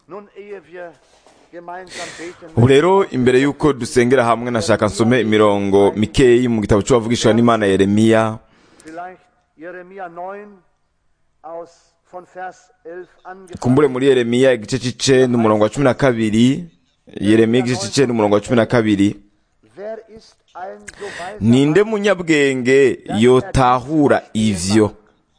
Nun, ehe wir gemeinsam beten, ubu rero imbere y'uko dusengera hamwe nashaka nsome imirongo mikeyi mu gitabo cy'uwavugishwa n'imana yeremiya vielleicht Jeremia 9 aus von Vers 11 angefangen. kumbure muri yeremiya igice c'icenda umurongo wa cumi na kabiri yeremiya igice c'icenda umurongo wa cumi na kabiri Wer ist ein so weiser ninde Mann munyabwenge yotahura ivyo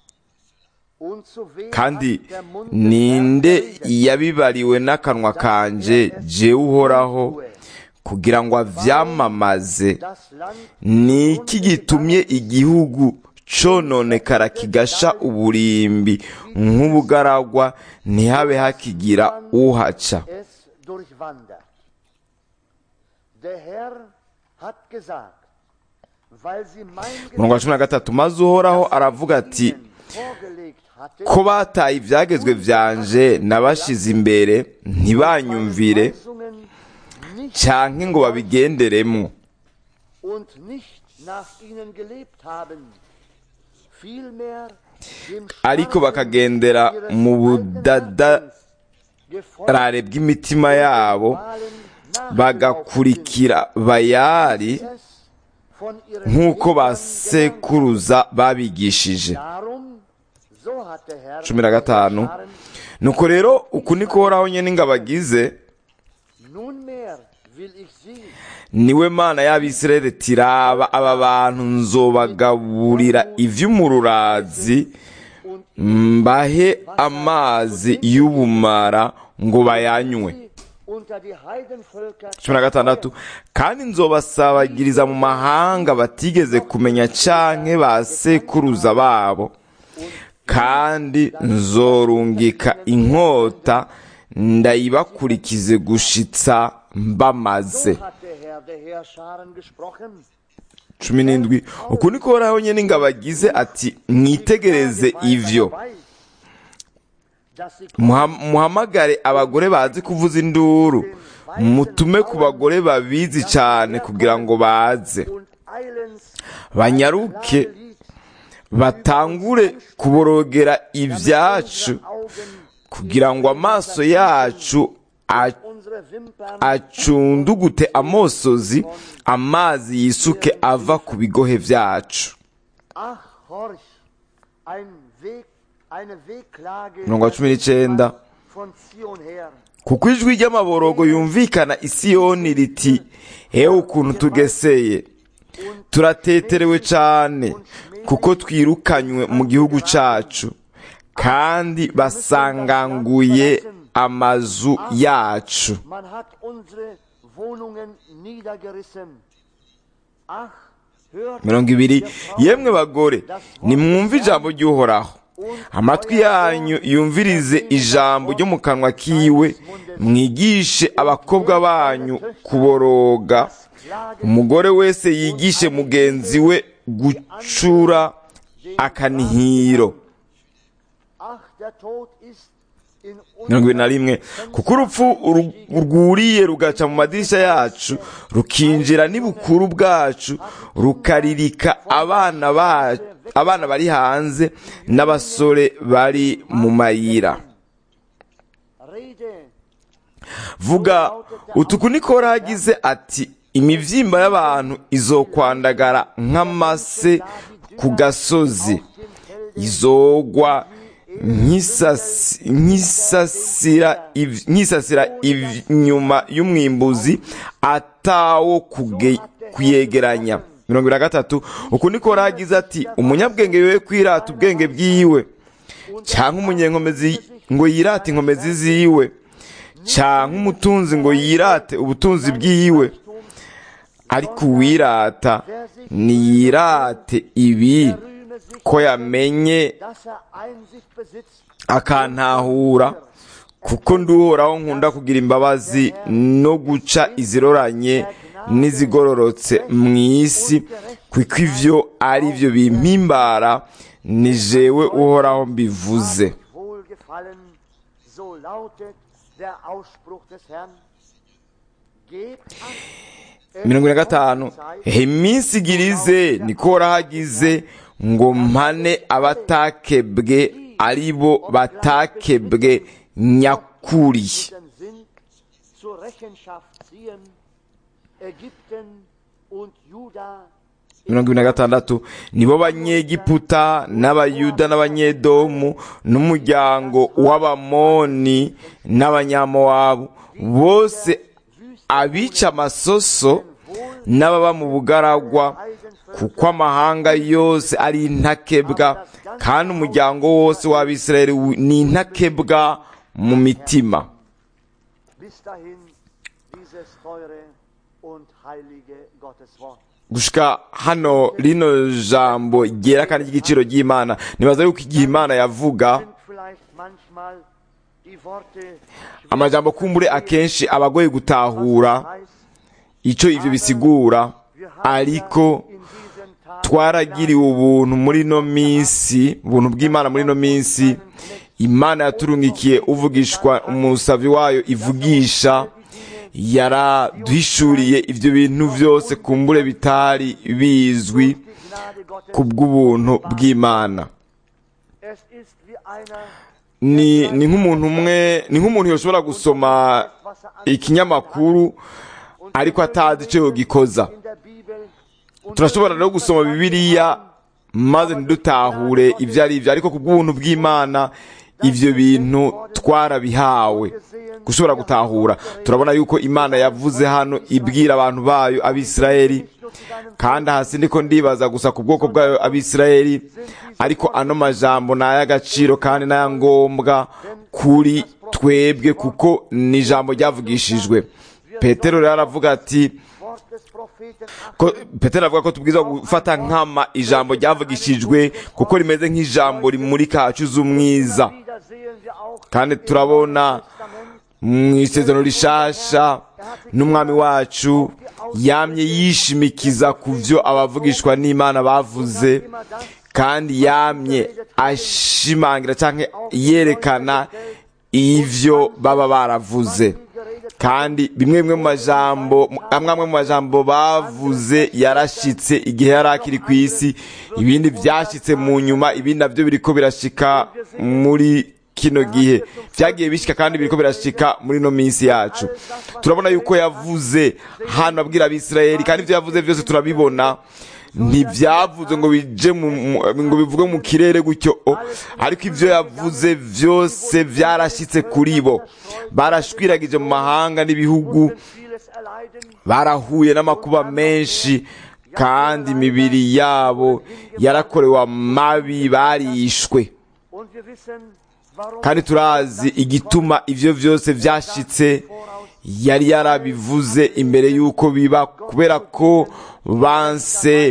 und zu wem kandi hat der Mund des ninde Herrn geredet? yabibariwe n'akanwa kanje jewe uhoraho kugira ngo avyamamaze Das Land ni iki gitumye igihugu cononekara kigasha uburimbi nk'ubugaragwa ntihabe hakigira uhaca es durchwandert. Der Herr hat gesagt, weil sie mein umurongo wa cumi na gatatu maze uhoraho aravuga ati Ihnen vorgelegt hatte, ko bataye ivyagezwe vyanje nabashize imbere ntibanyumvire Weisungen nicht canke ngo babigenderemwo und nicht nach ihnen gelebt haben, vielmehr dem ariko Schlafen bakagendera ihres mu alten budadarare Herzens gefolgt bw'imitima yabo Wahlen nachgelaufen bagakurikira bayali sind, es von ihren nk'uko ba Eltern sekuruza babigishije Darum, so hat der Herr cumi na gatanu Herrscharen, nuko rero uku niko uhoraho nyene ingabo agize nunmehr will ich sie niwe mana y'abisirayeli tiraba aba bantu nzobagaburira ivy'umururazi und mbahe amazi y'ubumara ngo bayanywe sie unter die Heidenvölker cumi na gatandatu kandi nzobasabagiriza mu mahanga batigeze kumenya canke ba sekuruza babo kandi nzorungika inkota ndayibakurikize gushitsa mbamaze So hat der Herr der Herrscharen gesprochen. cumi n'indwi uku niko uhoraho nyene ingabo agize ati mwitegereze ivyo Muha- muhamagare abagore bazi kuvuza induru mutume ku bagore babizi cane kugira ngo baze banyaruke batangure kuborogera ibyacu kugira ngo amaso yacu a- acundugute amosozi amazi yisuke ava ku bigohe vyacu Ach, horch, ein Weg, eine Wehklage mirongo wa cumi n'icenda von Zion her. kuko ijwi ry'amaborogo yumvikana isiyoni riti hewe ukuntu tugeseye turateterewe cane kuko twirukanywe mu gihugu cacu kandi basanganguye amazu yacu Man hat unsere Wohnungen niedergerissen. Ach, hört mirongo ibiri ihr Frauen, yemwe bagore nimwumve ijambo ry'uhoraho amatwi yanyu yumvirize ijambo ryo mu kanwa kiwe mwigishe abakobwa banyu kuboroga umugore wese yigishe mugenzi we gucura akanihiro Ach, der Tod ist in mirongo ibiri na rimwe kuko urupfu uru- rwuriye rugaca mu madirisha yacu rukinjira n'ibukuru bwacu rukaririka abana ba abana bari hanze n'abasore bari mu mayira Rede vuga utuku niko hagize ati imivyimba y'abantu izokwandagara nk'amase ku gasozi izogwa nk'isasi- nk'isasira iv- nk'isasira iv- inyuma y'umwimbuzi atawo kuge- kuyegeranya mirongo ibiri na gatatu uku niko hagize ati umunyabwenge yoye kwirata ubwenge bwiwe cyangwa umunyenkomezi ngo yirate inkomezi ziwe cyangwa umutunzi ngo yirate ubutunzi bwiwe ariko uwirata niyirate ibi rühme sich, ko yamenye dass er Einsicht besitzt akantahura kuko nduhoraho nkunda kugira imbabazi no guca iziroranye n'izigororotse mu isi kuko ivyo ari byo bimpimbara ni jewe uhoraho mbivuze wohlgefallen. So lautet der Ausspruch des Herrn. Gebt acht, mirongo ine na gatanu iminsi igirize niko horahagize ngo mpane abatakebwe ari bo batakebwe nyakuri yakuriye Dann sind zur Rechenschaft ziehen Ägypten und Juda mirongo ibiri na gatandatu nibo banyegiputa n'abayuda n'abanyedomu n'umuryango w'abamoni n'abanyamowabu bose abica amasoso n'ababa mu bugaragwa kuko amahanga yose ari intakebwa kandi umuryango wose w'abisirayeli wi- ni intakebwa mu mitima bis dahin dieses teure und heilige Gotteswort. gushika hano rino jambo ryera kandi ry'igiciro ry'imana nibaza yuko igihe imana yavuga Sind vielleicht manchmal die Worte amajambo kumbure akenshi aba agoye gutahura heißt, icyo ivyo bisigura wir haben ariko ja in diesen Tagen twaragiriwe ubuntu muri ino minsi ubuntu bw'imana muri ino minsi imana yaturungikiye uvugishwa umusavi wayo ivugisha yaraduhishuriye ibyo bintu byose kumbure bitari bizwi die Gnade Gottes. ku bw'ubuntu bw'imana Es ist wie einer, ni ni nk'umuntu umwe ni nk'umuntu yoshobora gusoma was er ikinyamakuru ariko atazi icyo yogikoza in der Bibel und turashobora rero gusoma bibiliya maze ntidutahure ibyo ari byo ariko ku bw'ubuntu bw'imana ibyo bintu twarabihawe gushobora gutahura turabona yuko imana yavuze hano ibwira abantu bayo abisirayeli kandi hasi ndiko ndibaza gusa ku bwoko bwayo abisirayeli ariko ano majambo ni ay'agaciro kandi n'ayangombwa kuri twebwe kuko ni ijambo ryavugishijwe petero rero aravuga ati Wort des Propheten ko petero avuga ko tubwiza gufata nkama ijambo ryavugishijwe kuko rimeze nk'ijambo rimurika hacuze umwiza wieder sehen wir auch kandi turabona Testament mu isezerano rishasha n'umwami wacu yamye yishimikiza ku byo abavugishwa n'imana bavuze kandi yamye ashimangira cyangwa yerekana ivyo baba baravuze kandi bimwe bimwe mu majambo amwe amwe mu majambo bavuze yarashitse igihe yari akiri ku isi ibindi byashitse mu nyuma ibindi nabyo biriko birashika muri kino gihe byagiye bishika kandi biriko birashika muri no minsi yacu turabona yuko yavuze hano abwira abisirayeli kandi ibyo yavuze byose turabibona ntibyavuze ngo bije mu mu- ngo bivuge mu kirere gutyo o, ariko ibyo yavuze byose byarashyitse kuri bo barashwiragije mu mahanga n'ibihugu vieles erleiden, barahuye n'amakuba menshi kandi imibiri yabo yarakorewe amabi barishwe und wir wissen, warum kandi turazi igituma ivyo vyose vyashitse yari yarabivuze imbere y'uko biba kubera ko banse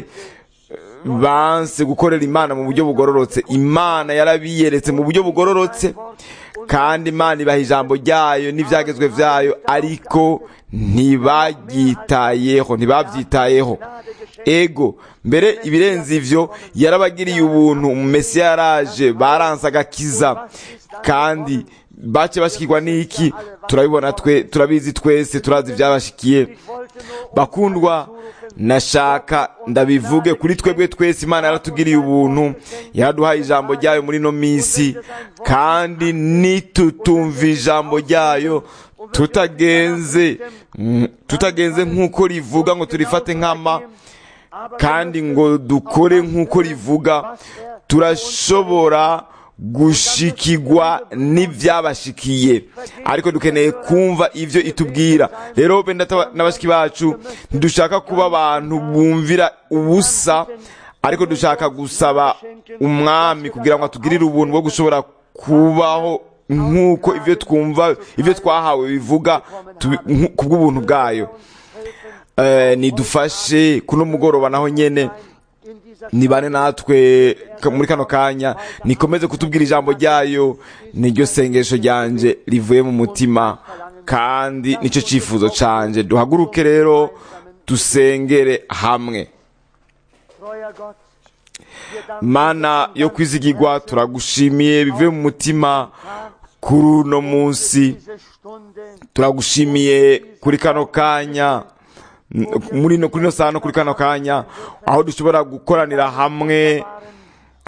banse gukorera imana mu buryo bugororotse imana yarabiyeretse mu buryo bugororotse kandi imana ibaha ijambo ryayo n'ivyagezwe vyayo ariko ntibaryitayeho ntibavyitayeho ego mbere ibirenze ivyo yarabagiriye ubuntu umesiya yaraje baranse agakiza kandi bace bashikirwa n'iki turabibona twe turabizi twese turazi ivyabashikiye bakundwa nashaka ndabivuge kuri twebwe twese imana yaratugiriye ubuntu yaraduhaye ijambo ryayo muri no minsi kandi nitutumva ijambo ryayo tutagenze mm, tutagenze nk'uko rivuga ngo turifate nk'ama kandi ngo dukore nk'uko rivuga turashobora gushikigwa n'ibyabashikiye ariko dukeneye kumva ibyo itubwira rero benda n'abashiki bacu ntidushaka kuba abantu bumvira ubusa ariko dushaka gusaba umwami kugira ngo atugirire ubuntu bwo gushobora kubaho nk'uko ibyo twumva ibyo twahawe bivuga tubi- nku- ku bw'ubuntu bwayo Eh, nidufashe kuno mugoroba naho nyene in dieser nibane natwe ka- muri kano kanya nikomeze kutubwira ijambo ryayo niryo sengesho ryanje rivuye mu mutima kandi nicyo cyifuzo canje duhaguruke rero dusengere hamwe treuer Gott, wir danken mana yo kwizigirwa turagushimiye bivuye mu mutima kuri uno munsi diese Stunde turagushimiye kuri kano kanya n- muri no kuri no saha no kuri kano kanya aho dushobora gukoranira hamwe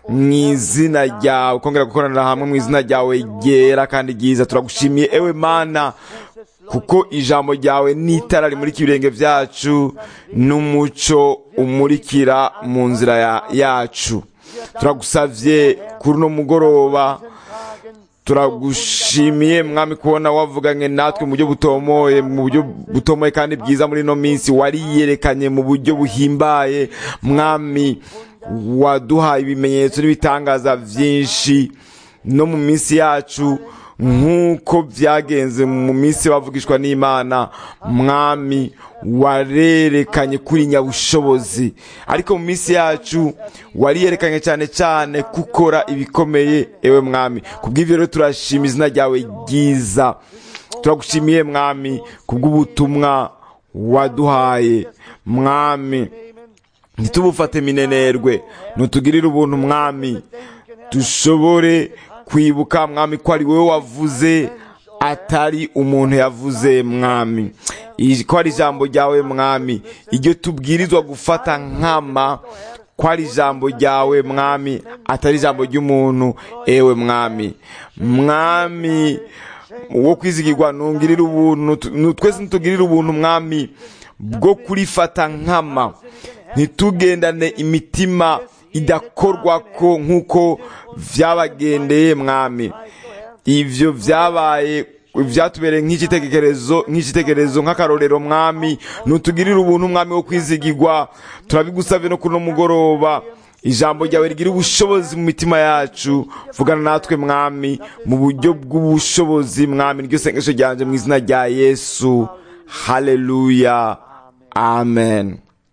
mu izina ryawe kongera gukoranira hamwe mu izina ryawe ryera kandi ryiza turagushimiye ewe mana kuko ijambo ryawe n'itara rimurika ibirenge byacu n'umuco umurikira mu nzira ya- yacu turagusavye kuri uno mugoroba turagushimiye mwami kubona wavuganye natwe mu buryo butomoye mu buryo butomoye kandi bwiza muri ino minsi wariyerekanye mu buryo buhimbaye mwami waduhaye ibimenyetso n'ibitangaza byinshi no mu minsi yacu nk'uko byagenze mu minsi bavugishwa n'imana mwami warerekanye kuri nyabushobozi ariko mu minsi yacu wariyerekanye cyane cyane gukora ibikomeye ewe mwami kubw'ibyo rero turashima izina ryawe ryiza turagushimiye mwami kubw'ubutumwa waduhaye mwami ntitubufate minenerwe ntutugirire ubuntu mwami dushobore kwibuka mwami ko ari wowe wavuze atari umuntu yavuze mwami Iji- ko ari ijambo ryawe mwami iryo tubwirizwa gufata nkama ko ari ijambo ryawe mwami atari ijambo ry'umuntu ewe mwami mwami wo kwizigirwa ntungirire ubuntu tu- nu- twese ntitugirire ubuntu mwami bwo kurifata nkama ntitugendane imitima idakorwa ko nk'uko byabagendeye mwami ibyo byabaye byatubereye nk'igitekerezo nk'igitekerezo nk'akarorero mwami ntutugirire ubuntu mwami wo kwizigirwa turabigusabye no kuri uno mugoroba ijambo ryawe rigira ubushobozi mu mitima yacu vugana natwe mwami mu buryo bw'ubushobozi mwami niryo sengesho ryanjye mu izina rya yesu haleluya amen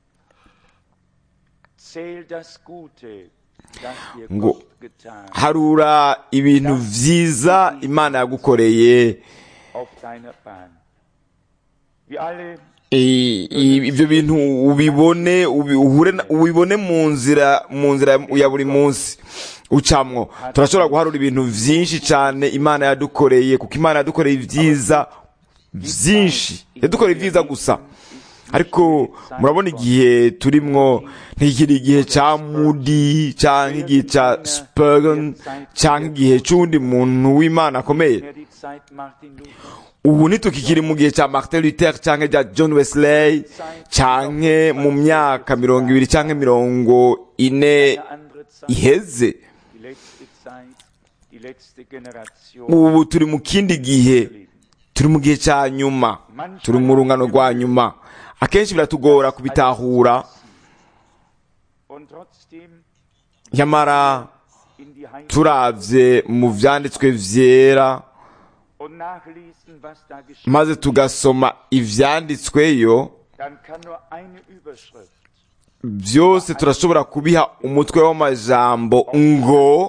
Zähl das Gute, das dir Ngo- Gott getan harura ibintu vyiza imana yagukoreye auf deiner Bahn. Wir alle I- i- ibyo bintu ubibone ubi- uhure na- ubibone mu nzira mu nzira ya buri munsi ucamwo turashobora guharura ibintu vyinshi cyane imana yadukoreye kuko imana yadukoreye ibyiza byinshi yadukoreye ibyiza gusa ariko murabona igihe turimwo ntikiri igihe cya mudi cyangwa igihe cya spurgeon cyangwa igihe cy'uwundi muntu w'imana akomeye mehr die Zeit Martin Luther. ubu ntitukikiri mu gihe cya martin luther cyangwa cya john wesley cyangwa mu myaka mirongo ibiri cyangwa mirongo ine Eine andere Zeit, iheze die letzte Zeit, die letzte Generation. ubu turi mu kindi gihe turi mu gihe cya nyuma turi mu rungano rwa nyuma akenshi biratugora kubitahura Und trotzdem nyamara in die Heimat turavye mu vyanditswe vyera und nachlesen, was da geschieht, maze tugasoma ivyanditsweyo dann kann nur eine Überschrift byose turashobora kubiha umutwe w'amajambo ngo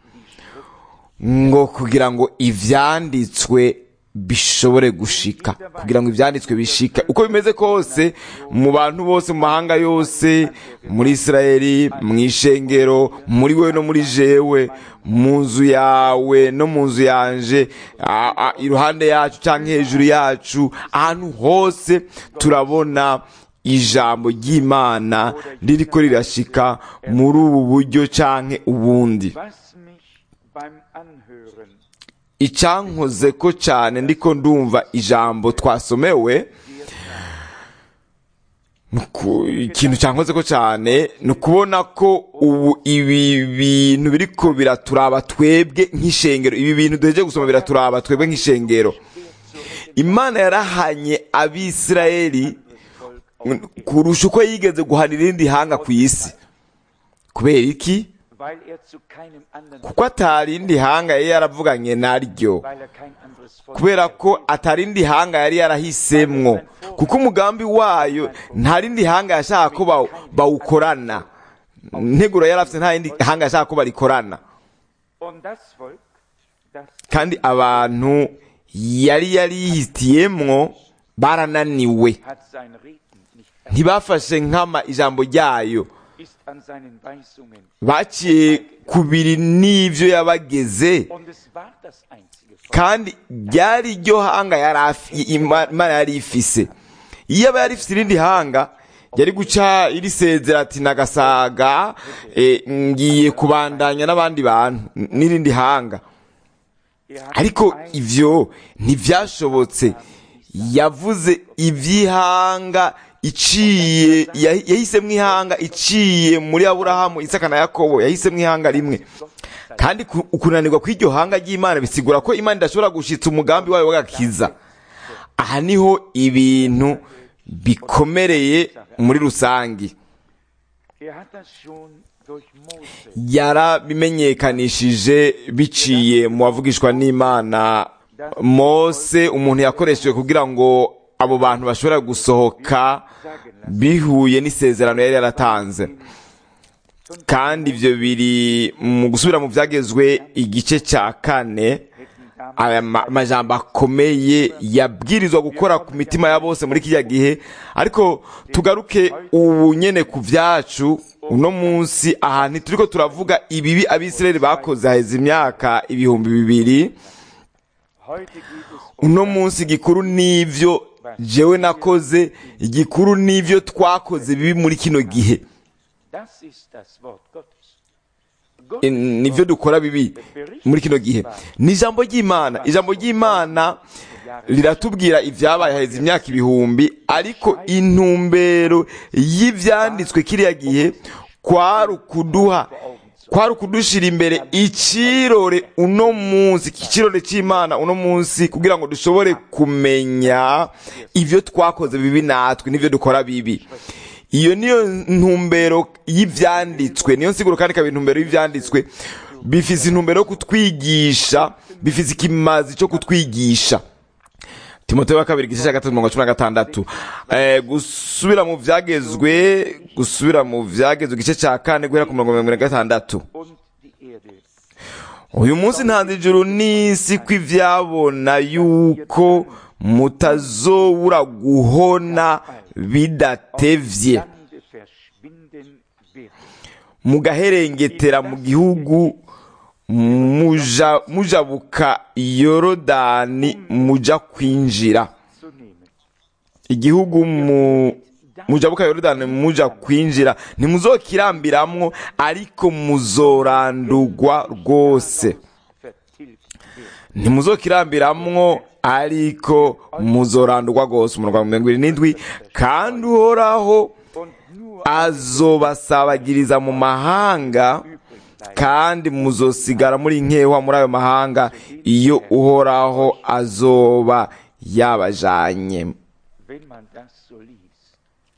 ngo kugira ngo ivyanditswe bishobore gushika kugira ngo ivyanditswe bishika uko bimeze kose mu bantu bose mu mahanga yose muri isirayeli mu ishengero muri wewe no muri jewe mu nzu yawe no mu nzu yanje a- a- iruhande yacu cyangwa hejuru yacu ahantu hose turabona ijambo ry'imana ririko rirashika muri ubu buryo canke ubundi Was mich beim Anhören icyankoze ko cyane ndiko ndumva ijambo twasomewe nuku- ikintu cyankoze ko cyane ni ukubona ko ubu ibi bintu biriko biraturaba twebwe nk'ishengero ibi bintu duheje gusoma biraturaba twebwe nk'ishengero imana yarahanye abisirayeli kurusha uko yigeze guhana irindi hanga ku isi kubera iki weil er zu keinem anderen, kuko atarindi hanga yari yaravuganye naryo weil er kein anderes Volk kubera ko atarindi hanga yari yarahisemwo kuko umugambi wayo nta rindi hanga yashaka ko baw- bawukorana nteguro yari afite nta rindi hanga yashaka ko barikorana Und das Volk, das kandi abantu yari yarihitiyemwo barananiwe hat sein Reden nicht ernst, ntibafashe nkama ijambo ryayo ist an seinen Weisungen. baciye ku biri n'ivyo yabageze Und es war das einzige Volk. kandi ryari ryo hanga yari afi- Ima- imana yari ifise iyo aba yari ifise irindi hanga yari guca irisezera ati nagasaga eh, ngiye kubandanya n'abandi bantu n- n'irindi hanga Er hat ariko ein- ivyo ntivyashobotse yavuze ivy'ihanga iciye yahi- yahisemwo ihanga iciye muri aburahamu isaka na yakobo yahisemwo ihanga rimwe kandi ku- ukunanirwa kw'iryo hanga ry'imana bisigura ko imana idashobora gushitsa umugambi wayo w'agakiza aha niho ibintu bikomereye muri rusangi Er hat das schon durch Mose yarabimenyekanishije biciye mu bavugishwa n'imana mose umuntu yakoreshejwe kugira ngo abo bantu bashobora gusohoka bihuye n'isezerano yari yaratanze kandi ibyo biri mu gusubira mu byagezwe igice cya kane aya ma- majambo akomeye yabwirizwa gukora ku mitima ya bose muri kiriya gihe ariko tugaruke ubu nyene ku vyacu uno munsi aha ntituriko turavuga ibibi abisirayeli bakoze haheze imyaka ibihumbi bibiri Heute geht es um uno munsi igikuru n'ivyo jewe nakoze igikuru n'ivyo twakoze bibi muri kino gihe das ist das Wort Gottes. Gott E, nivyo dukora bibi muri kino gihe ni ijambo ry'imana ijambo ry'imana riratubwira ibyabaye haheze imyaka ibihumbi ariko intumbero y'ivyanditswe kiriya gihe kwari ukuduha kwari ukudushira imbere icirore uno munsi ikirore c'imana uno munsi kugira ngo dushobore kumenya ivyo twakoze bibi natwe n'ivyo dukora bibi iyo niyo ntumbero y'ivyanditswe niyo nsiguro kandi ikaba intumbero y'ivyanditswe bifise intumbero yo kutwigisha bifise ikimazi cyo kutwigisha timoteyo wa kabiri igice cya gatatu mirongo cumi na gatandatu eh, gusubira mu vyagezwe gusubira mu vyagezwe igice cya kane guhera ku mirongo mirongo ine na gatandatu und die Erde. uyu munsi ntanze ijuru n'isi ko ivyabona yuko mutazobura guhona bidatevye Lande verschwinden wird. mugaherengetera mu gihugu muja mujabuka yorodani muja kwinjira Zu nehmen. igihugu mu mujabuka yorodani muja kwinjira ntimuzokirambiramwo ariko muzorandurwa rwose Vertilgt wird. ntimuzokirambiramwo ariko muzorandurwa rwose umurongo wa mirongo irindwi n'indwi kandi uhoraho Und nur azobasabagiriza mu mahanga übrig bleiben. kandi muzosigara muri nkewa muri ayo mahanga iyo uhoraho azoba yabajanye Wenn man das so liest,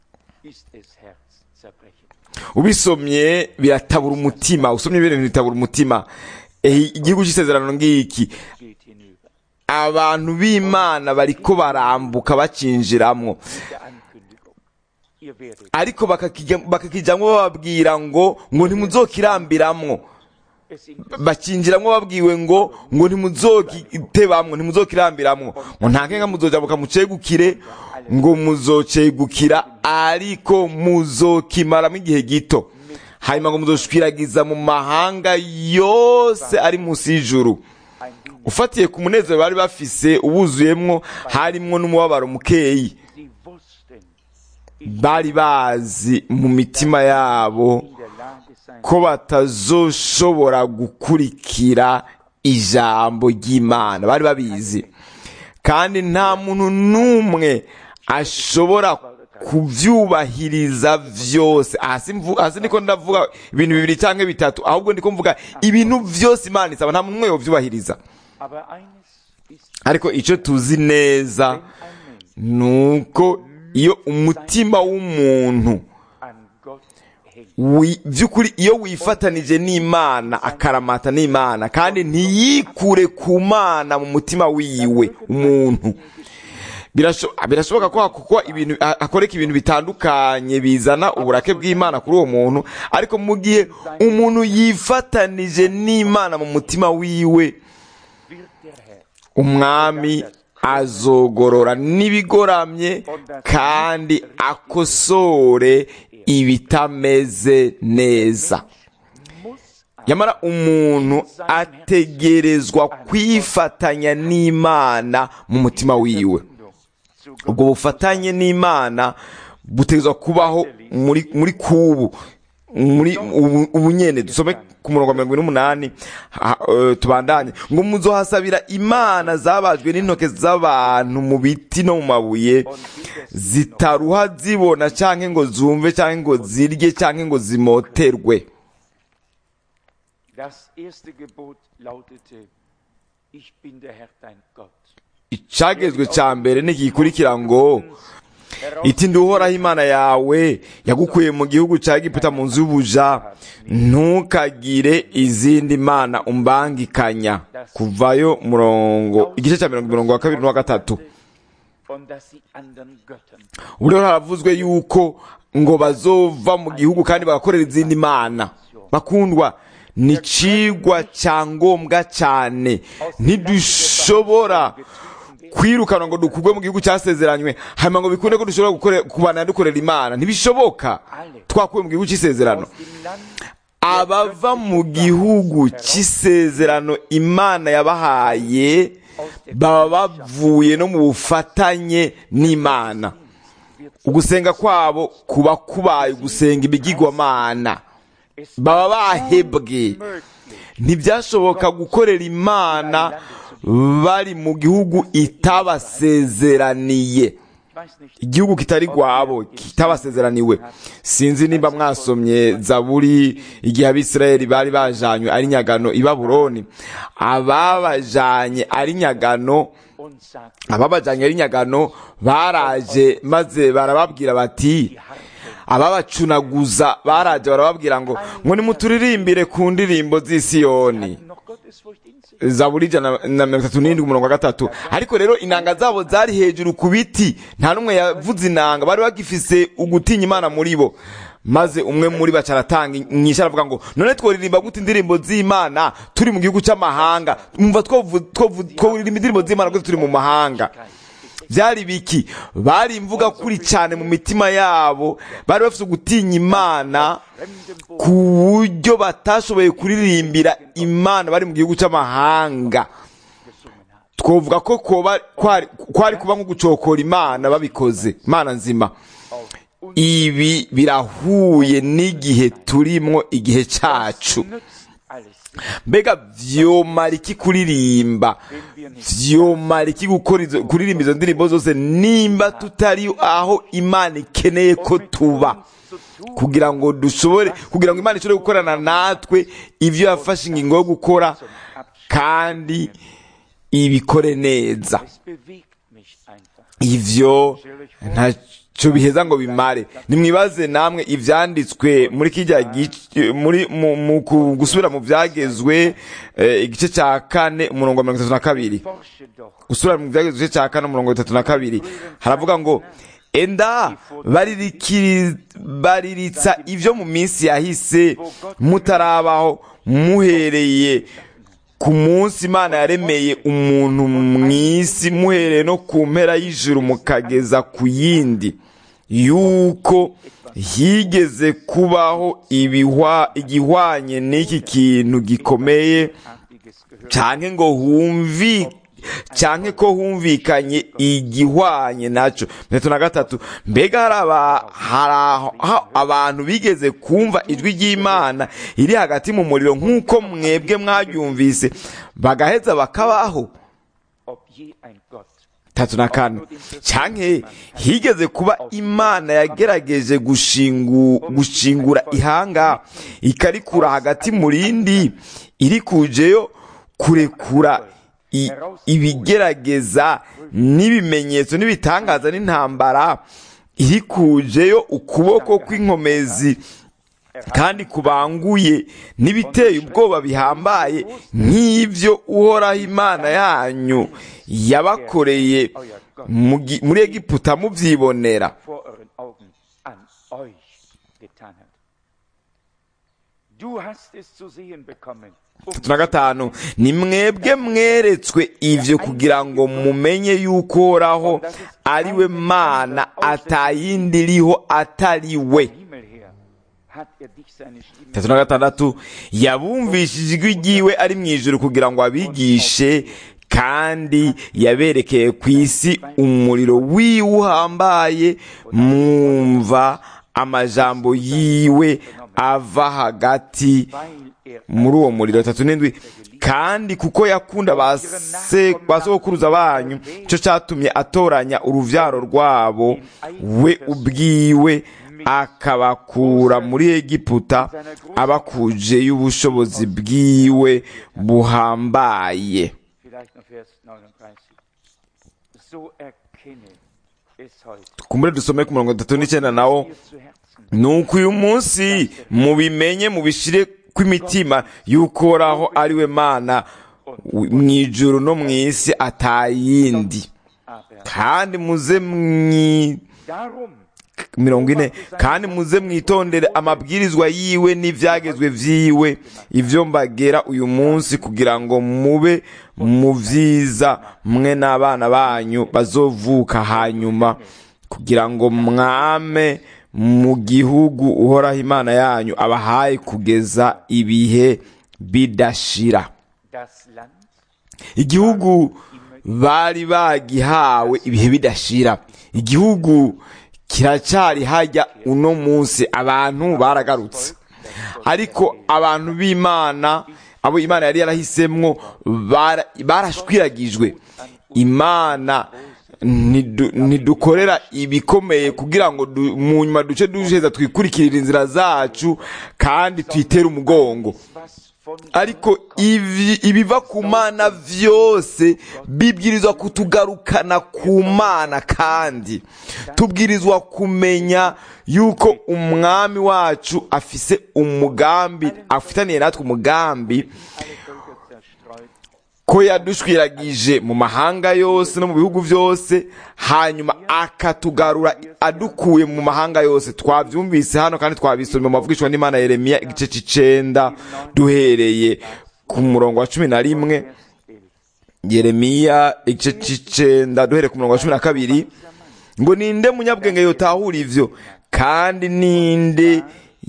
ist es Herzzerbrechend. ubisomye biratabura umutima usomye bino bintu bitabura umutima Eh, igihugu cy'isezerano ngiki Geht hinüber. abantu b'imana bariko barambuka bacinjiramwo Der Ankündigung. Ihr werdet ariko bakakijya- bakakijamwo bababwira ngo ngo ntimuzokirambiramwo es in bakinjiramwo babwiwe ngo ngo ntimuzokitebamwo ntimuzokirambiramwo ngo nta nkenga muzojabuka mucegukire ngo muzocegukira ariko muzokimaramo igihe gito hanyuma ngo muzoshwiragiza mu mahanga yose ari munsi y'ijuru ein Ding. ufatiye ku munezero bari bafise ubuzuyemwo harimwo n'umubabaro mukeyi Sie wussten, bari bazi mu mitima yabo in der Lage sein, ko batazoshobora gukurikira ijambo ry'imana bari babizi kandi nta muntu n'umwe ashobora kuvyubahiriza vyose hasi mvu- hasi ndiko ndavuga ibintu bibiri canke bitatu ahubwo ndiko mvuga ibintu vyose imana isaba nta muntu n'umwe yovyubahiriza aber eines ist, ariko ico tuzi neza wenn ein Mensch nuko iyo umutima w'umuntu an Gott hängt, wi- vy'ukuri iyo wifatanije n'imana akaramata n'imana kandi ntiyikure ku mana mu mutima wiwe umuntu Birasho- birashoboka ko hakokwa ibintu ha- hakoreka ibintu bitandukanye bizana uburake bw'imana kuri uwo muntu ariko mu gihe umuntu yifatanije n'imana mu mutima wiwe wird der Herr umwami azogorora n'ibigoramye kandi akosore ibitameze neza muss nyamara umuntu ategerezwa kwifatanya n'imana mu mutima wiwe Verbindung zu Gott ubwo bufatanye n'imana butegerezwa kubaho muri muri kubu muri ubu ubu nyene dusome ku murongo wa mirongo ine n'umunani ha- eh, tubandanye ngo muzohasabira imana zabajwe n'intoke z'abantu mu biti no mu mabuye zitaruha zibona canke ngo zumve canke ngo zirye canke ngo zimoterwe Das erste Gebot lautete, ich bin der Herr dein Gott. icagezwe ca mbere ntigikurikira ngo iti nduhoraho imana yawe yagukuye mu gihugu cya egiputa mu nzu y'ubuja ntukagire izindi mana umbangikanya kuvayo murongo igice cya mirongo mirongo wa kabiri n'uwa gatatu Und dass sie anderen Göttern ubu rero haravuzwe yuko ngo bazova mu gihugu kandi bagakorera izindi mana bakundwa ni cigwa cya ngombwa cyane ntidushobora kwirukanwa ngo dukugwe mu gihugu cyasezeranywe hanyuma ngo bikunde ko dushobora gukore- kubana dukorera imana ntibishoboka twakuwe mu gihugu cy'isezerano aus dem Land abava mu gihugu cy'isezerano imana yabahaye baba bavuye no mu bufatanye n'imana ugusenga kwabo kuba kubaye ugusenga ibigirwamana baba bahebwe ntibyashoboka gukorera imana bari mu gihugu itabasezeraniye Ich weiß nicht, igihugu kitari gwabo kitabasezeraniwe sinzi nimba mwasomye zaburi igihe abisirayeli bari bajanywe ari nyagano i babuloni ababajanye ari nyagano und sagt, ababajanye ari nyagano baraje maze barababwira bati ababacunaguza baraje barababwira ngo ngo nimuturirimbire ku ndirimbo z'i Siyoni noch Gottesfurcht in sich. zaburi ijana na mirongo itatu n'indwi umurongo wa gatatu ariko rero inanga zabo zari hejuru ku biti nta n'umwe yavuze inanga bari bagifise ugutinya imana muri bo maze umwe muri baca aratanga inyishu aravuga ngo none tworirimba gute indirimbo z'imana turi mu gihugu cy'amahanga mwumva twovu- twovu- tworirimba indirimbo z'imana gute turi mu mahanga byari biki bari imvuga kuri cyane mu mitima yabo bari bafite ugutinya imana ku buryo batashoboye kuririmbira imana bari mu gihugu cy'amahanga twavuga ko koba- kwari kwari kuba nko gucokora imana babikoze imana nzima ibi birahuye n'igihe turimwo igihe cyacu Nützt alles, mbega vyomara iki kuririmba vyomara iki gukora izo- kuririmba izo ndirimbo zose nimba tutari aho imana ikeneye ko tuba kugira ngo dushobore kugira ngo imana ishobore gukorana natwe ivyo yafashe ingingo yo gukora kandi ibikore neza es bewegt mich einfach. ivyo ntacyo biheza ngo bimare nimwibaze namwe ivyanditswe muri kijya gice muri mu, mu ku- gusubira mu vyagezwe eh, igice cya kane umurongo wa mirongo itatu na kabiri Forsche doch, gusubira mu vyagezwe igice cya kane umurongo wa itatu na kabiri haravuga ngo enda baririkiri- bariritsa ivyo mu minsi yahise mutarabaho muhereye ku munsi imana yaremeye umuntu mw'isi muhereye no ku mpera y'ijuru mukageza ku yindi yuko higeze kubaho ibihwa igihwanye n'iki kintu gikomeye artiges gehört. canke ngo humvi canke ko humvikanye igihwanye naco mirongo na gatatu mbega hari aba- hari aho- ha- abantu bigeze kumva ijwi ry'imana iri hagati mu muriro nk'uko mwebwe mwaryumvise bagaheza bakabaho Ob je ein Gott tatu na kane canke higeze kuba imana yagerageje gushingu, gushingura ihanga ikarikura hagati mu rindi iri kujeyo kurekura i- ibigerageza n'ibimenyetso n'ibitangaza n'intambara iri kujeyo ukuboko kw'inkomezi kandi kubanguye n'ibiteye ubwoba bihambaye nk'ibyo uhoraho imana yanyu yabakoreye mu gi- muri egiputa mubyibonera vor euren Augen an euch getan hat. Du hast es zu sehen bekommen. um tatu na gatanu ni mwebwe mweretswe ivyo kugira ngo mumenye yuko uhoraho ari we mana atayindi iriho atari we Himmel her hat er dich seine Stimme tatu na gatandatu yabumvishije ijwi ryiwe ari mu ijuru kugira ngo abigishe kandi yaberekeye ku isi umuriro wiwe uhambaye mwumva amajambo yiwe ava hagati weil er muri uwo muriro tatu n'indwi kandi kuko yakunda ba se- ba sogokuruza banyu cyo cyatumye atoranya uruvyaro rwabo we ubwiwe akabakura muri egiputa abakuje y'ubushobozi bwiwe buhambaye vielleicht noch Vers 39. So erkenne es heute kumbure dusome ku mirongo itatu n'icyenda nawo dir zu Herzen. nuko uyu munsi mubimenye mubishire kw'imitima yuko uhoraho ari we mana mu ijuru no mu isi atayindi Aber kandi muze mwi darum mirongo ine kandi muze mwitondere amabwirizwa yiwe n'ibyagezwe vyiwe ivyo mbagera uyu munsi kugira ngo mube mu vyiza mwe n'abana banyu bazovuka hanyuma kugira ngo mwame mu gihugu uhoraho imana yanyu abahaye kugeza ibihe bidashira das Land igihugu bari bagihawe ibihe bidashira igihugu kiracyari hajya uno munsi abantu baragarutse ariko abantu b'imana abo imana yari yarahisemwo bara- barashwiragijwe imana ntidu- ntidukorera ibikomeye kugira ngo du- mu nyuma duce duheza twikurikirire inzira zacu kandi twitere umugongo was von ariko ivi- ibiva ku mana vyose bibwirizwa kutugarukana ku mana kandi tubwirizwa kumenya yuko umwami wacu afise umugambi afitaniye natwe umugambi alle Völker zerstreut ko yadushwiragije mu mahanga yose no mu bihugu byose hanyuma akatugarura adukuye mu mahanga yose twabyumvise hano kandi twabisomye mu mavugishwa n'imana yeremiya igice c'icenda duhereye ku murongo wa cumi na rimwe yeremiya igice c'icenda duhereye ku murongo wa cumi na kabiri ngo ninde munyabwenge yotahura ivyo kandi ninde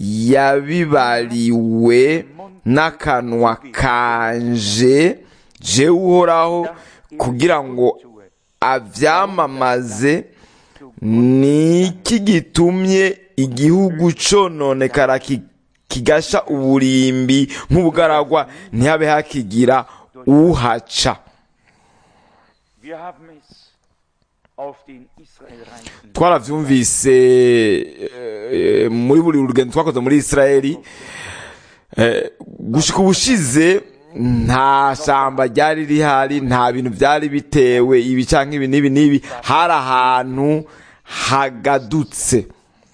yabibariwe n'akanwa kanje jewe uhoraho kugira ngo avyamamaze niki gitumye igihugu cononekara ki- kigasha uburimbi nk'ubugaragwa ntihabe hakigira uhaca Wir haben es auf den Israelreisen twaravyumvise eh, muri buri rugendo twakoze muri israeli eh, gushika ubushize nta shamba ryari rihari nta bintu byari bitewe ibi canke ibi n'ibi n'ibi hari ahantu hagadutse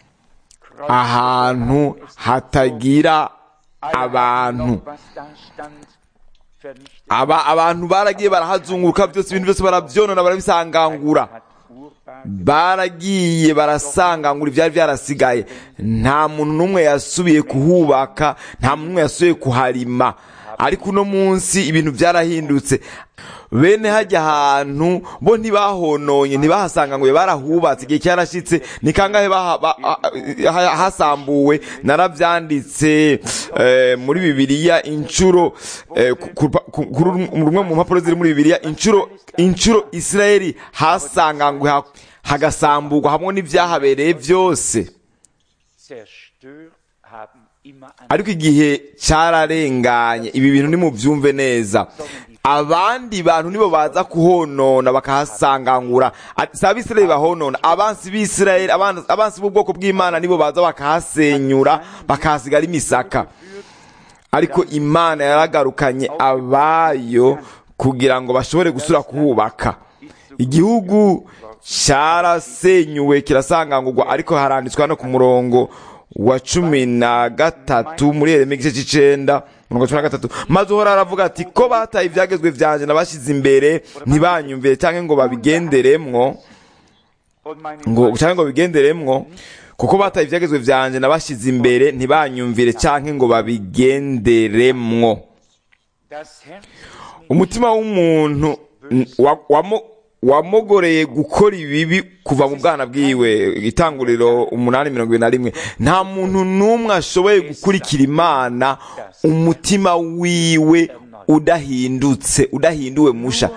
ahantu hatagira abantu was da stand, vernichtet. aba abantu baragiye barahazunguruka byose ibintu byose baravyonona barabisangangura hat Urbar baragiye barasangangura ibyari byarasigaye nta muntu n'umwe yasubiye kuhubaka nta muntu n'umwe yasubiye kuharima ariko uno munsi ibintu byarahindutse bene hajya ahantu bo ntibahononye ntibahasanganguye barahubatse igihe cyarashitse ni kangahe baha- ba- ha- ha- hasambuwe narabyanditse eh, muri bibiliya inshuro eh, ku- ku- ku- kuri rumwe mu mpapuro ziri muri bibiliya inshuro inshuro isirayeli hasanganguwe ha- hagasamburwa hamwe n'ibyahabereye byose zerstört haben immer an ariko igihe cyararenganye ibi bintu nimubyumve neza abandi bantu nibo baza kuhonona bakahasangangura Ati, si abisirayeli bahonona abansi b'isirayeli abansi abansi b'ubwoko bw'imana nibo baza bakahasenyura bakahasigara imisaka ariko imana yaragarukanye abayo kugira ngo bashobore gusura kuhubaka igihugu cyarasenyuwe kirasangangurwa ariko haranditswe hano ku murongo wa cumi na gatatu muri yeremiya igice cy'icenda umurongo wa cumi na gatatu maze uhora aravuga ati ko bataye ibyagezwe vyanje nabashyize imbere ntibanyumvire cyangwa ngo babigenderemwo und meine ngo cyangwa ngo bigenderemwo kuko bataye ibyagezwe vyanje nabashyize imbere ntibanyumvire cyangwa ngo babigenderemwo das Herz umutima w'umuntu n- wa- wamo- wamogoreye gukora ibibi kuva mu bwana bwiwe itanguriro umunani mirongo ibiri na rimwe nta muntu n'umwe ashoboye gukurikira imana umutima wiwe udahindutse udahinduwe musha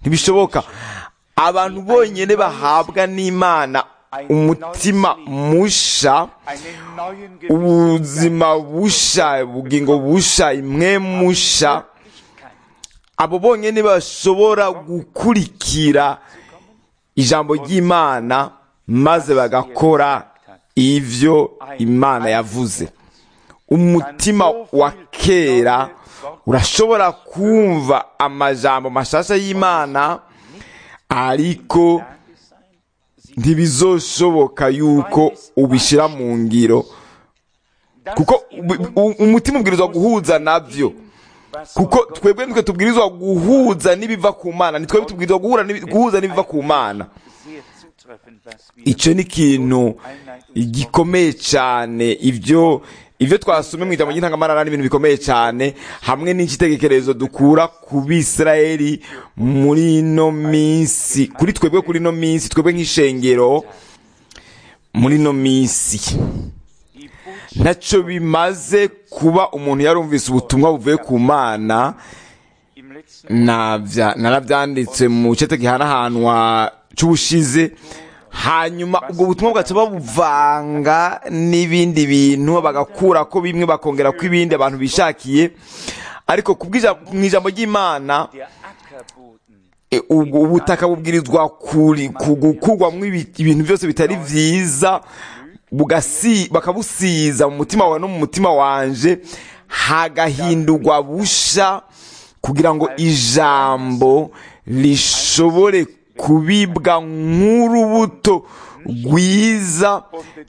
ntibishoboka abantu bonyine bahabwa n'imana umutima musha einen neuen ubuzima busha ubugingo busha imwe musha Gewissheit. abo bonyine bashobora gukurikira ijambo ry'imana maze bagakora ivyo imana yavuze umutima wa kera urashobora kumva amajambo mashasha y'imana ariko ntibizoshoboka yuko ubishyira mu ngiro kuko u- u- umutima ubwirizwa guhuza navyo kuko twebwe nitwe tubwirizwa guhuza n'ibiva ku mana nitwe tubwirizwa guhura n'ibi- guhuza n'ibiva ku mana Sehr zutreffend, was wir icyo ni ikintu gikomeye cyane ibyo ibyo twasomye mu ijambo ry'intangamarara ni ibintu bikomeye cyane hamwe n'icyitegererezo dukura ku bisirayeli muri ino minsi kuri twebwe kuri ino minsi twebwe nk'ishengero muri ino minsi die Botschaft ntacyo bimaze kuba umuntu yarumvise ubutumwa buvuye ku mana im letzten nabya narabyanditse mu cete gihanahanwa cy'ubushize hanyuma ubwo butumwa bugaca babuvanga n'ibindi bintu bagakura ko bimwe bakongera ko ibindi abantu bishakiye ariko ku bw'ija- mu ijambo ry'imana der Ackerboden e, ubwo ubutaka bubwirizwa kuri- ku- gukurwamo ibi- ibintu byose bitari byiza bugasi- bakabusiza mu mutima wawe no mu mutima wanje hagahindurwa busha kugira ngo ijambo rishobore kubibwa nk'urubuto rwiza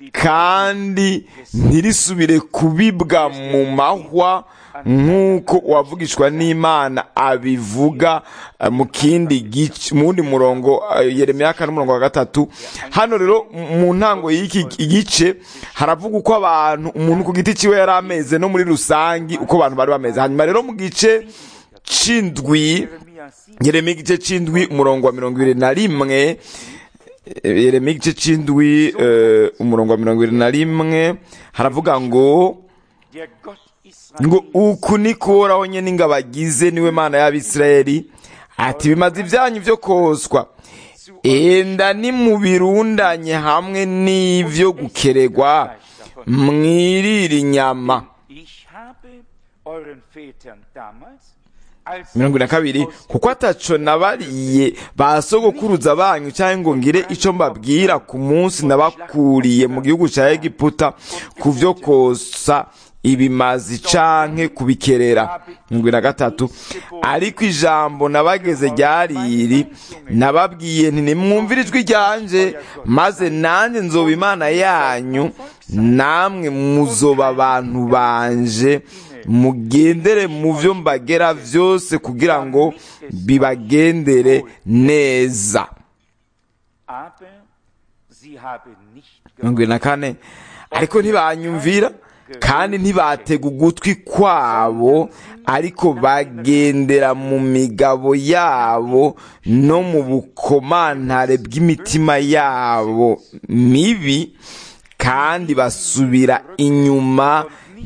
kandi ntirisubire kubibwa mu mahwa nk'uko uwavugishwa n'imana abivuga eh, mu kindi gice mu wundi murongo eh, yeremiya kane umurongo wa gatatu hano rero m- mu ntango y'iki igice haravuga uko abantu umuntu ku giti ciwe yari ameze no muri rusangi uko abantu bari bameze hanyuma rero mu gice c'indwi Jeremia 7 yeremiya igice c'indwi umurongo wa mirongo ibiri na rimwe eh, yeremiya igice c'indwi eh, umurongo wa mirongo ibiri na rimwe haravuga ngo der Gott ngo Israels uku ni kuhoraho nyine ingabo agize niwe mana y'abisirayeli ati bimaze ibyanyu byo koswa enda nimubirundanye hamwe n'ivyo gukeregwa mwirire inyama ich habe euren Vätern damals als mirongo ine na kabiri kuko ataco nabariye ba sogokuruza banyu cyangwa ngo ngire ico mbabwira ku munsi nabakuriye mu gihugu ca egiputa ku vyo kosa ibimazi canke kubikerera mirongo ine na gatatu ariko ijambo nabageze ryariri nababwiye nti nimwumvire ijwi ryanje maze nanjye nzoba imana yanyu namwe muzoba abantu banje mugendere mu byo mbagera byose kugira ngo bibagendere neza aber sie haben nicht mirongo ine na kane ariko ntibanyumvira kandi ntibatega ugutwi kwabo ariko bagendera mu migabo yabo no mu bukomantare bw'imitima yabo mibi kandi basubira inyuma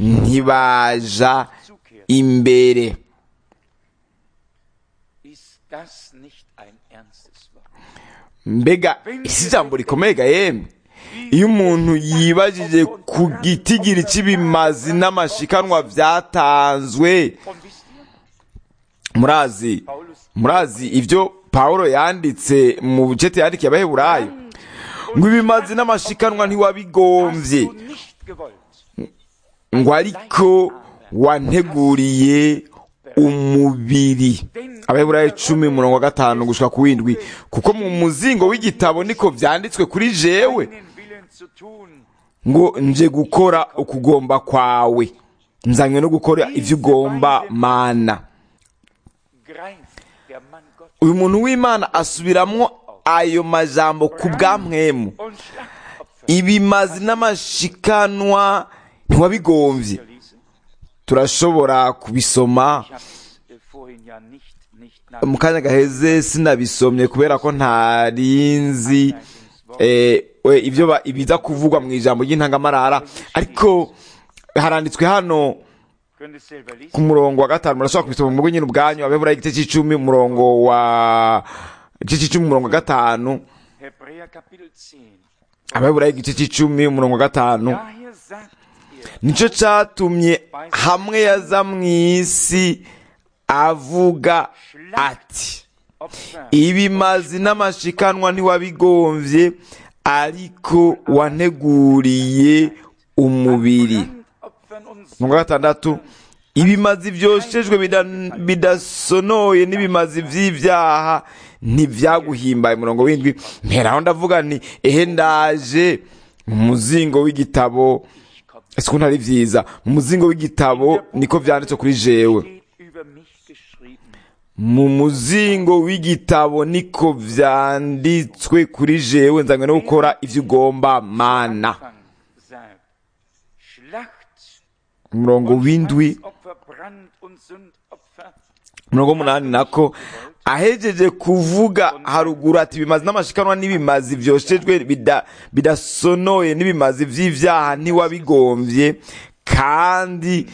ntibaja imbere ist das nicht ein ernstes Wort mbega isi ijambo rikomeye ga yemwe iyo umuntu yibajije ku gitigiri cy'ibimazi n'amashikanwa byatanzwe und wisst ihr murazi murazi ibyo pawulo yanditse mu bucete yandikiye abaheburayo ngo ibimazi n'amashikanwa ntiwabigombye du nicht gewollt ngo ariko wanteguriye umubiri abaheburayo icumi umurongo wa gatanu gushika ku windwi kuko mu muzingo w'igitabo niko vyanditswe kuri jewe deinen Willen zu tun ngo nje gukora ukugomba kwawe nzanywe no gukora ivyo ugomba mana greift der Mann Gott uyu muntu w'imana asubiramwo ayo majambo ku bwamwemu und Schlachtopfer ibimazi n'amashikanwa ntiwabigomvye lesen. turashobora kubisoma Ich habe es äh, vorhin ja nicht, nicht mu kanya gaheze sinabisomye kubera ko ntarinzi eh, we, ibyo ba- ibiza kuvugwa mu ijambo ry'intangamarara ariko haranditswe hano Könnt es selber lesen. ku murongo wa gatanu murashobora kubisoma mu nyine ubwanyu abeburayo igice cy'icumi umurongo wa igice cy'icumi umurongo wa gatanu Hebräer Kapitel 10. abeburayo igice cy'icumi umurongo wa gatanu Daher sagt er, nicyo cyatumye hamwe yaza mu isi avuga ati Opfer ibimazi n'amashikanwa ntiwabigombye ariko wanteguriye umubiri Opfern und umurongo wa gatandatu ibimazi byoshejwe bida- bidasonoye n'ibimazi by'ibyaha ntibyaguhimbaye umurongo w'indwi mperaho ndavuga nti ehe ndaje mu muzingo w'igitabo ese ukuntu ari byiza mu muzingo w'igitabo niko byanditse kuri jewe steht über mich geschrieben. mu muzingo w'igitabo niko byanditswe kuri jewe nzanywe no gukora ibyo ugomba mana Anfang sagt, Schlacht umurongo w'indwi Opfer, Brand und Sündopfer umurongo w'umunani nako ahejeje kuvuga haruguru ati ibimazi n'amashikanwa n'ibimazi byoshejwe bida- bidasonoye n'ibimazi by'ibyaha ntiwabigombye kandi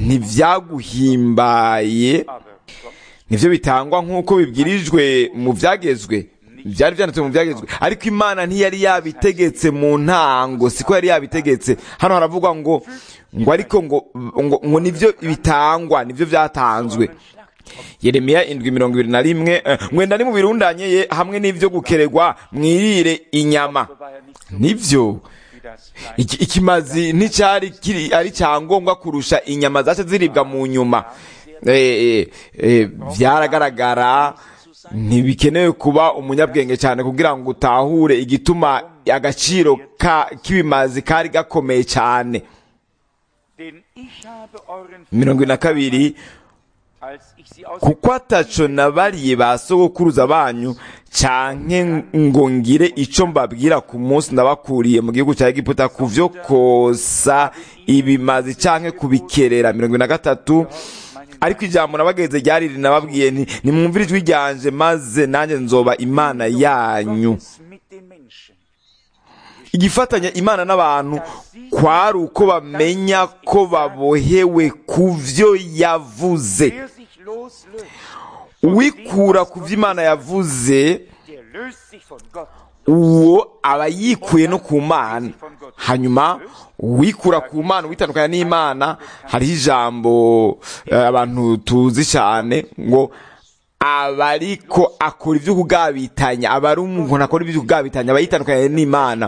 ntibyaguhimbaye aber Gott nivyo bitangwa nk'uko bibwirijwe mu byagezwe byari byanditswe mu byagezwe ariko imana ntiyari yabitegetse mu ntango siko yari yabitegetse hano haravugwa ngo ngo ariko ngo ngo, ngo nivyo bitangwa nivyo byatanzwe yeremiya indwi mirongo ibiri na rimwe eh, mwenda ni mu birundanye ye hamwe n'ivyo gukeregwa mwirire inyama war ja nicht so nivyo wie das Fleisch. iki, ikimazi nticyari kiri ari cyangombwa kurusha inyama zace ziribwa mu nyuma Eh, eh, eh, byaragaragara ntibikenewe kuba umunyabwenge cyane kugira ngo utahure igituma agaciro ka- k'ibimazi kari gakomeye cyane Denn ich habe euren mirongo ine na kabiri als ich sie aus kuko ataco nabariye ba sogokuruza banyu canke ngo ngire ico mbabwira ku munsi ndabakuriye mu gihugu cya egiputa ku vyo kosa ibimazi canke kubikerera mirongo ine na gatatu ariko ijambo nabageze ryari rinababwiye nti nimwumvire ijwi ryanje maze nanjye nzoba imana yanyu Gottes mit den Menschen. igifatanya imana n'abantu kwari uko bamenya ko babohewe ku vyo yavuze Wer sich loslöst, uwikura ku vyo imana yavuze der löst sich von Gott. uwo aba yikuye no ku mana hanyuma uwikura ku mana uwitandukanya n'imana hariho ijambo eh, abantu tuzi cyane ngo aba ariko akora ibyo kugabitanya aba ari umuntu akora ibyo kugabitanya aba yitandukanye n'imana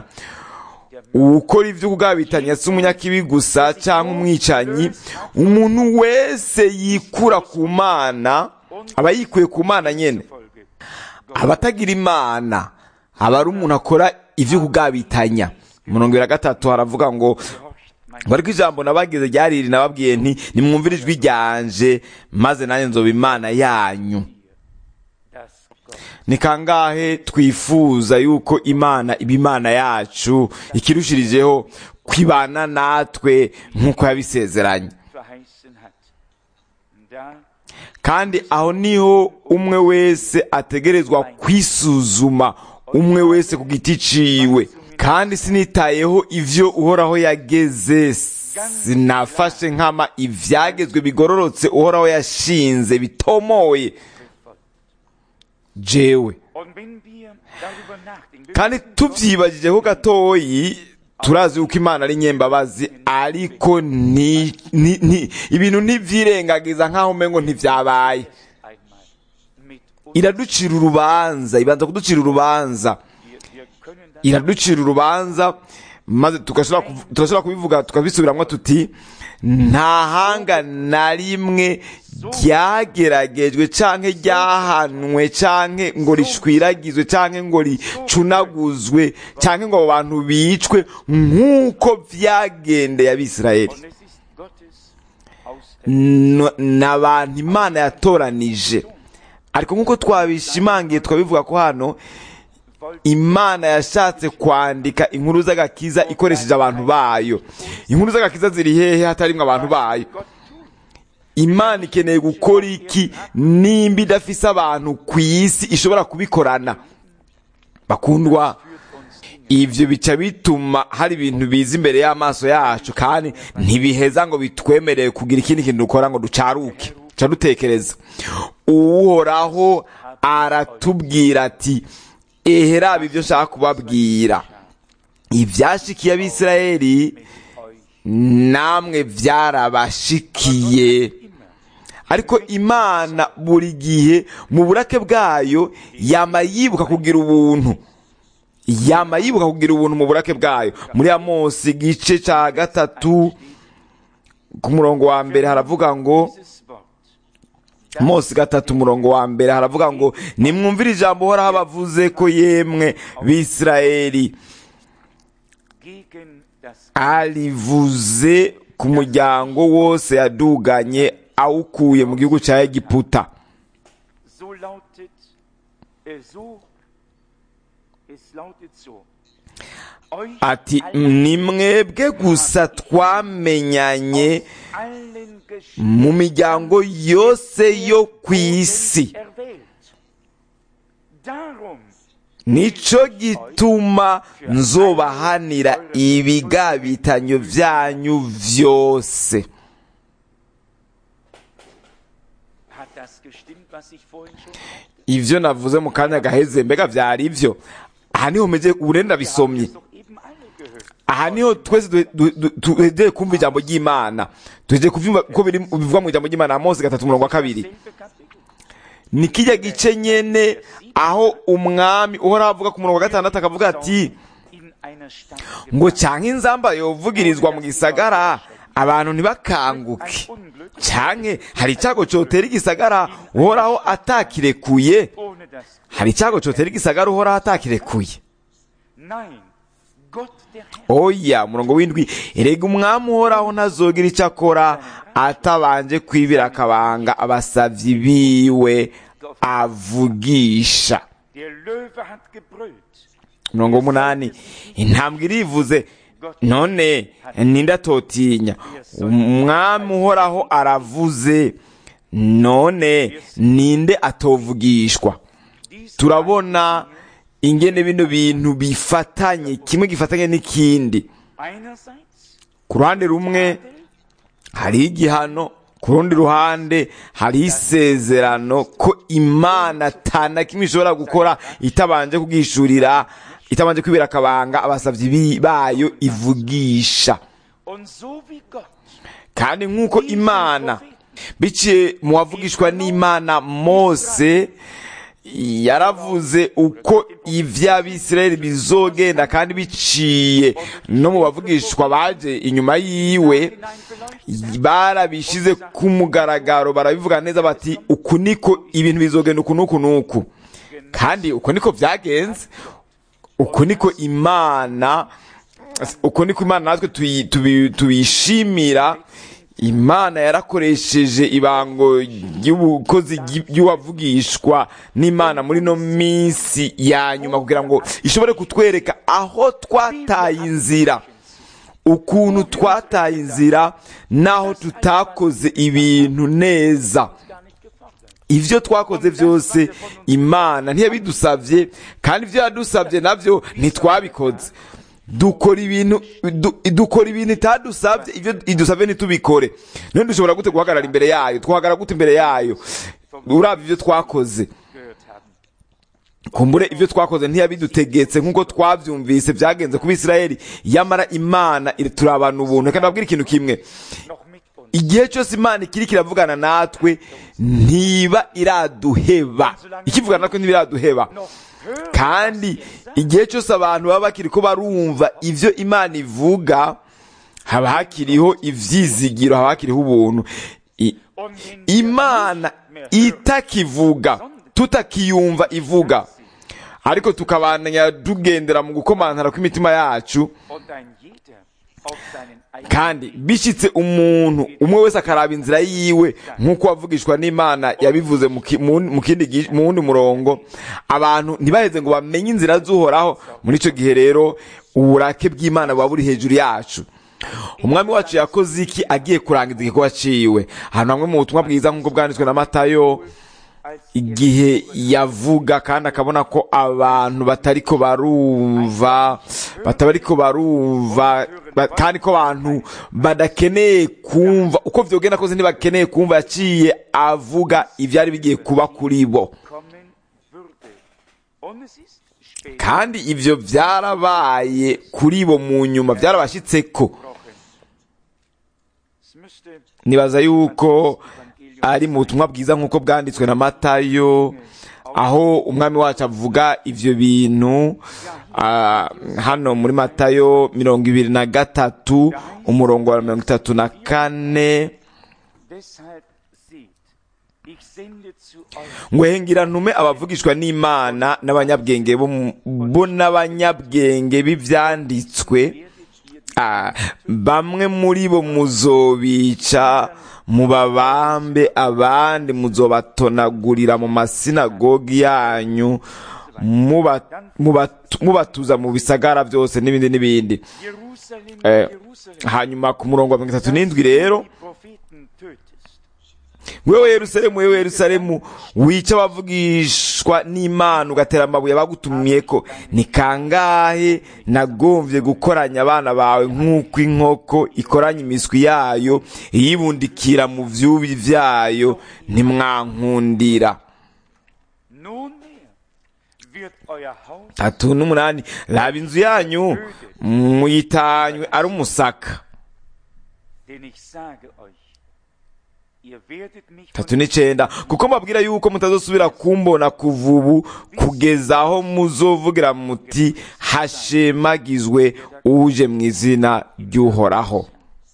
ukora ibyo kugabitanya si umunyakibi gusa cyangwa umwicanyi umuntu wese yikura ku mana aba yikuye ku mana nyine Folge. abatagira imana aba ari umuntu akora ibyo kugabitanya murongo wa gatatu haravuga ngo ngo ariko ijambo nabagize ryariri nababwiye nti nimwumvire ijwi ryanje maze nanjye nzoba imana yanyu dass Gott ni kangahe twifuza yuko imana iba imana yacu ikirushirijeho kwibana natwe nk'uko yabisezeranye verheißen hat. Da kandi aho niho umwe wese ategerezwa kwisuzuma umwe wese ku giti ciwe kandi sinitayeho ivyo uhoraho yageze sinafashe nkama ivyagezwe bigororotse uhoraho yashinze bitomoye jewe und wenn wir darüber nachdenken, wir kandi wissen, Gott tuvyibajijeho gatoyi turazi yuko imana ari nyembabazi ariko ni, ni, ni, ibintu ntivyirengagiza nk'aho umengo ntivyabaye einmal mit uns, iraducira urubanza ibanza kuducira urubanza wir, wir können das iraducira urubanza maze tugashobora kuv- turashobora kubivuga tukabisubiramwo tuti nta hanga na rimwe ryageragejwe canke ryahanwe canke ngo rishwiragizwe canke ngo ricunaguzwe canke ngo abo bantu bicwe nk'uko vyagendeye abisirayeli und es ist Gottes Auserwählung. N- ni abantu imana yatoranije ariko nk'uko twabishimangiye twabivuga ko hano imana yashatse kwandika inkuru z'agakiza ikoresheje abantu bayo inkuru z'agakiza ziri hehe hatarimwe abantu bayo Gott tut. imana ikeneye gukora iki nimba idafise abantu ku isi ishobora kubikorana bakundwa ivyo bica bituma hari ibintu biza imbere y'amaso yacu kandi ntibiheza ngo bitwemereye kugira ikindi kintu dukora ngo ducaruke ca dutekereza uhoraho aratubwira ati eheraba ibyo nshaka kubabwira ivyashikiye abisirayeli namwe vyarabashikiye ariko imana buri gihe mu burake bwayo yama yibuka kugira ubuntu yama yibuka kugira ubuntu mu burake bwayo muri amosi igice ca gatatu ku murongo wa mbere haravuga ngo Dieses Wort. mose gatatu umurongo wa mbere haravuga ngo nimwumvire ijambo uhoraho bavuze ko yemwe bisirayeli Gegen das arivuze ku muryango wose yaduganye awukuye mu gihugu cya egiputa so lautet, äh, so, es lautet so. Euch ati allen ni mwebwe gusa twamenyanye allen mu miryango yose yo ku isi erwählt. Darum nico gituma nzobahanira ibigabitanyo byanyu vyose hat das gestimmt, was ich vorhin schon sagte. ivyo navuze mu kanya gaheze mbega vyari ivyo aha niho meze urenda bisomye Das doch eben alle gehört. aha niho twese du- du- du- duhejeye kumva ijambo ry'imana duhejeye kuvyumva ko biri bivuga mu ijambo ry'imana mose gatatu umurongo wa kabiri Selbe Kapitel. ni kijya gice nyene aho umwami uhoraho avuga ku murongo wa gatandatu akavuga ati In einer Stadt ngo canke inzamba yovugirizwa mu gisagara abantu ntibakanguke canke hari icyago cotera igisagara uhoraho atakirekuye ohne das. hari icyago cotera igisagara uhoraho atakirekuye Nein, Gott der Herr oya murongo w'indwi erega umwami uhoraho ntazogira icyo akora atabanje kwibira akabanga abasavyi biwe avugisha Der Löwe hat gebrüllt. mirongo umunani intambwe irivuze none ninde atotinya umwami uhoraho aravuze none ninde atovugishwa Dies turabona ingene bino bintu bifatanye kimwe gifatanye n'ikindi einerseits ku ruhande rumwe hariho igihano ku rundi ruhande hariho isezerano ko imana atana kimwe ishobora gukora itabanje kubwishurira itabanje kwibera akabanga abasavyi bi- bayo ivugisha und so wie Gott kandi nk'uko imana biciye mu wavugishwa n'imana mose yaravuze uko ivy'abisirayeli bizogenda kandi biciye no mu bavugishwa baje inyuma yiwe hineinbeleuchtet barabishize ku mugaragaro barabivuga neza bati uku niko ibintu bizogenda uku n'uku n'uku kandi uko niko vyagenze uko niko imana uko niko imana natwe tuyi- tubi- tuyishimira imana yarakoresheje ibango ry'ubukozi ry- ry'uwavugishwa n'imana muri no minsi ya nyuma kugira ngo ishobore kutwereka aho twataye inzira ukuntu twataye inzira n'aho tutakoze ibintu neza gar nicht gefordert. ivyo twakoze vyose imana ntiyabidusavye kandi ivyo yadusavye navyo ntitwabikoze dukora ibintu du- dukora ibintu itadusavye ivyo idusavye ntitubikore none dushobora gute guhagarara imbere yayo twahagarara gute imbere yayo uravye ivyo twakoze Gehört haben. kumbure ivyo twakoze ntiyabidutegetse nk'uko twavyumvise vyagenze ku bisirayeli yamara imana iri- turabana ubuntu reka ndababwira ikintu kimwe Noch mit uns. igihe cyose imana ikiri kiravugana natwe ntiba iraduheba ikivugana natwe ntiba iraduheba Noch hören, kandi was ihr sagt. igihe cyose abantu baba bakiri ko barumva ivyo imana ivuga haba hakiriho ivyizigiro haba hakiriho ubuntu I- Und wenn wir imana nicht mehr hören, itakivugga tutakiyumva ivuga ariko tukabandanya tugendera mu gukomantara kw'imitima yacu und ein jeder auf seinen eigenen kandi bishitse umuntu umwe wese akaraba inzira yiwe nk'uko wavugishwa n'imana yabivuze mu ki- mu mu kindi gi- mu wundi murongo abantu ntibaheze ngo bamenye inzira z'uhoraho muri icyo gihe rero uburake bw'imana buba buri hejuru yacu umwami wacu yakoze iki agiye kurangiza igikorwa ciwe ahantu hamwe mu butumwa bwiza nk'uko bwanditswe na matayo igihe yavuga kandi akabona ko abantu batariko barumva batabariko barumva ba- kandi ko abantu badakeneye kumva uko vyogenda kose ntibakeneye kumva yaciye avuga ivyari bigiye kuba kuri bo kommen würde. Und es ist später kandi ivyo vyarabaye kuri bo mu nyuma vyarabashitseko gebrochen. Es müsste nibaza yuko ari mu butumwa bwiza nk'uko bwanditswe na matayo aho umwami wacu avuga ivyo bintu ah, hano muri matayo mirongo ibiri na gatatu umurongo wa mirongo itatu na kane deshalb seht, ich sende zu euch ngo hengira ntume abavugishwa n'imana n'abanyabwenge bo mu- bo n'abanyabwenge b'ivyanditswe werdet ihr Ah, bamwe muri bo muzobica mubabambe abandi muzobatonagurira mu masinagogi yanyu muba- muba- mubatuza mu bisagara byose n'ibindi n'ibindi Jerusalem, Eh, Jerusalem, hanyuma ku murongo wa mirongo itatu n'indwi rero die Propheten tötest. wewe yerusalemu wewe yerusalemu wica abavugishwa n'imana ugatera amabuye abagutumyeko ni kangahe nagomvye gukoranya abana bawe nk'uko inkoko ikoranya imiswi yayo iyibundikira mu vyubi vyayo ntimwankundira Nunmehr wird euer Haus tatu n'umunani raba inzu yanyu muyitanywe ari umusaka denn ich sage euch, ihr werdet mich tatu von n'icenda kuko mbabwira yuko mutazosubira kumbona kuva ubu kugeza aho muzovugira muti hashemagizwe uje mu izina ry'uhoraho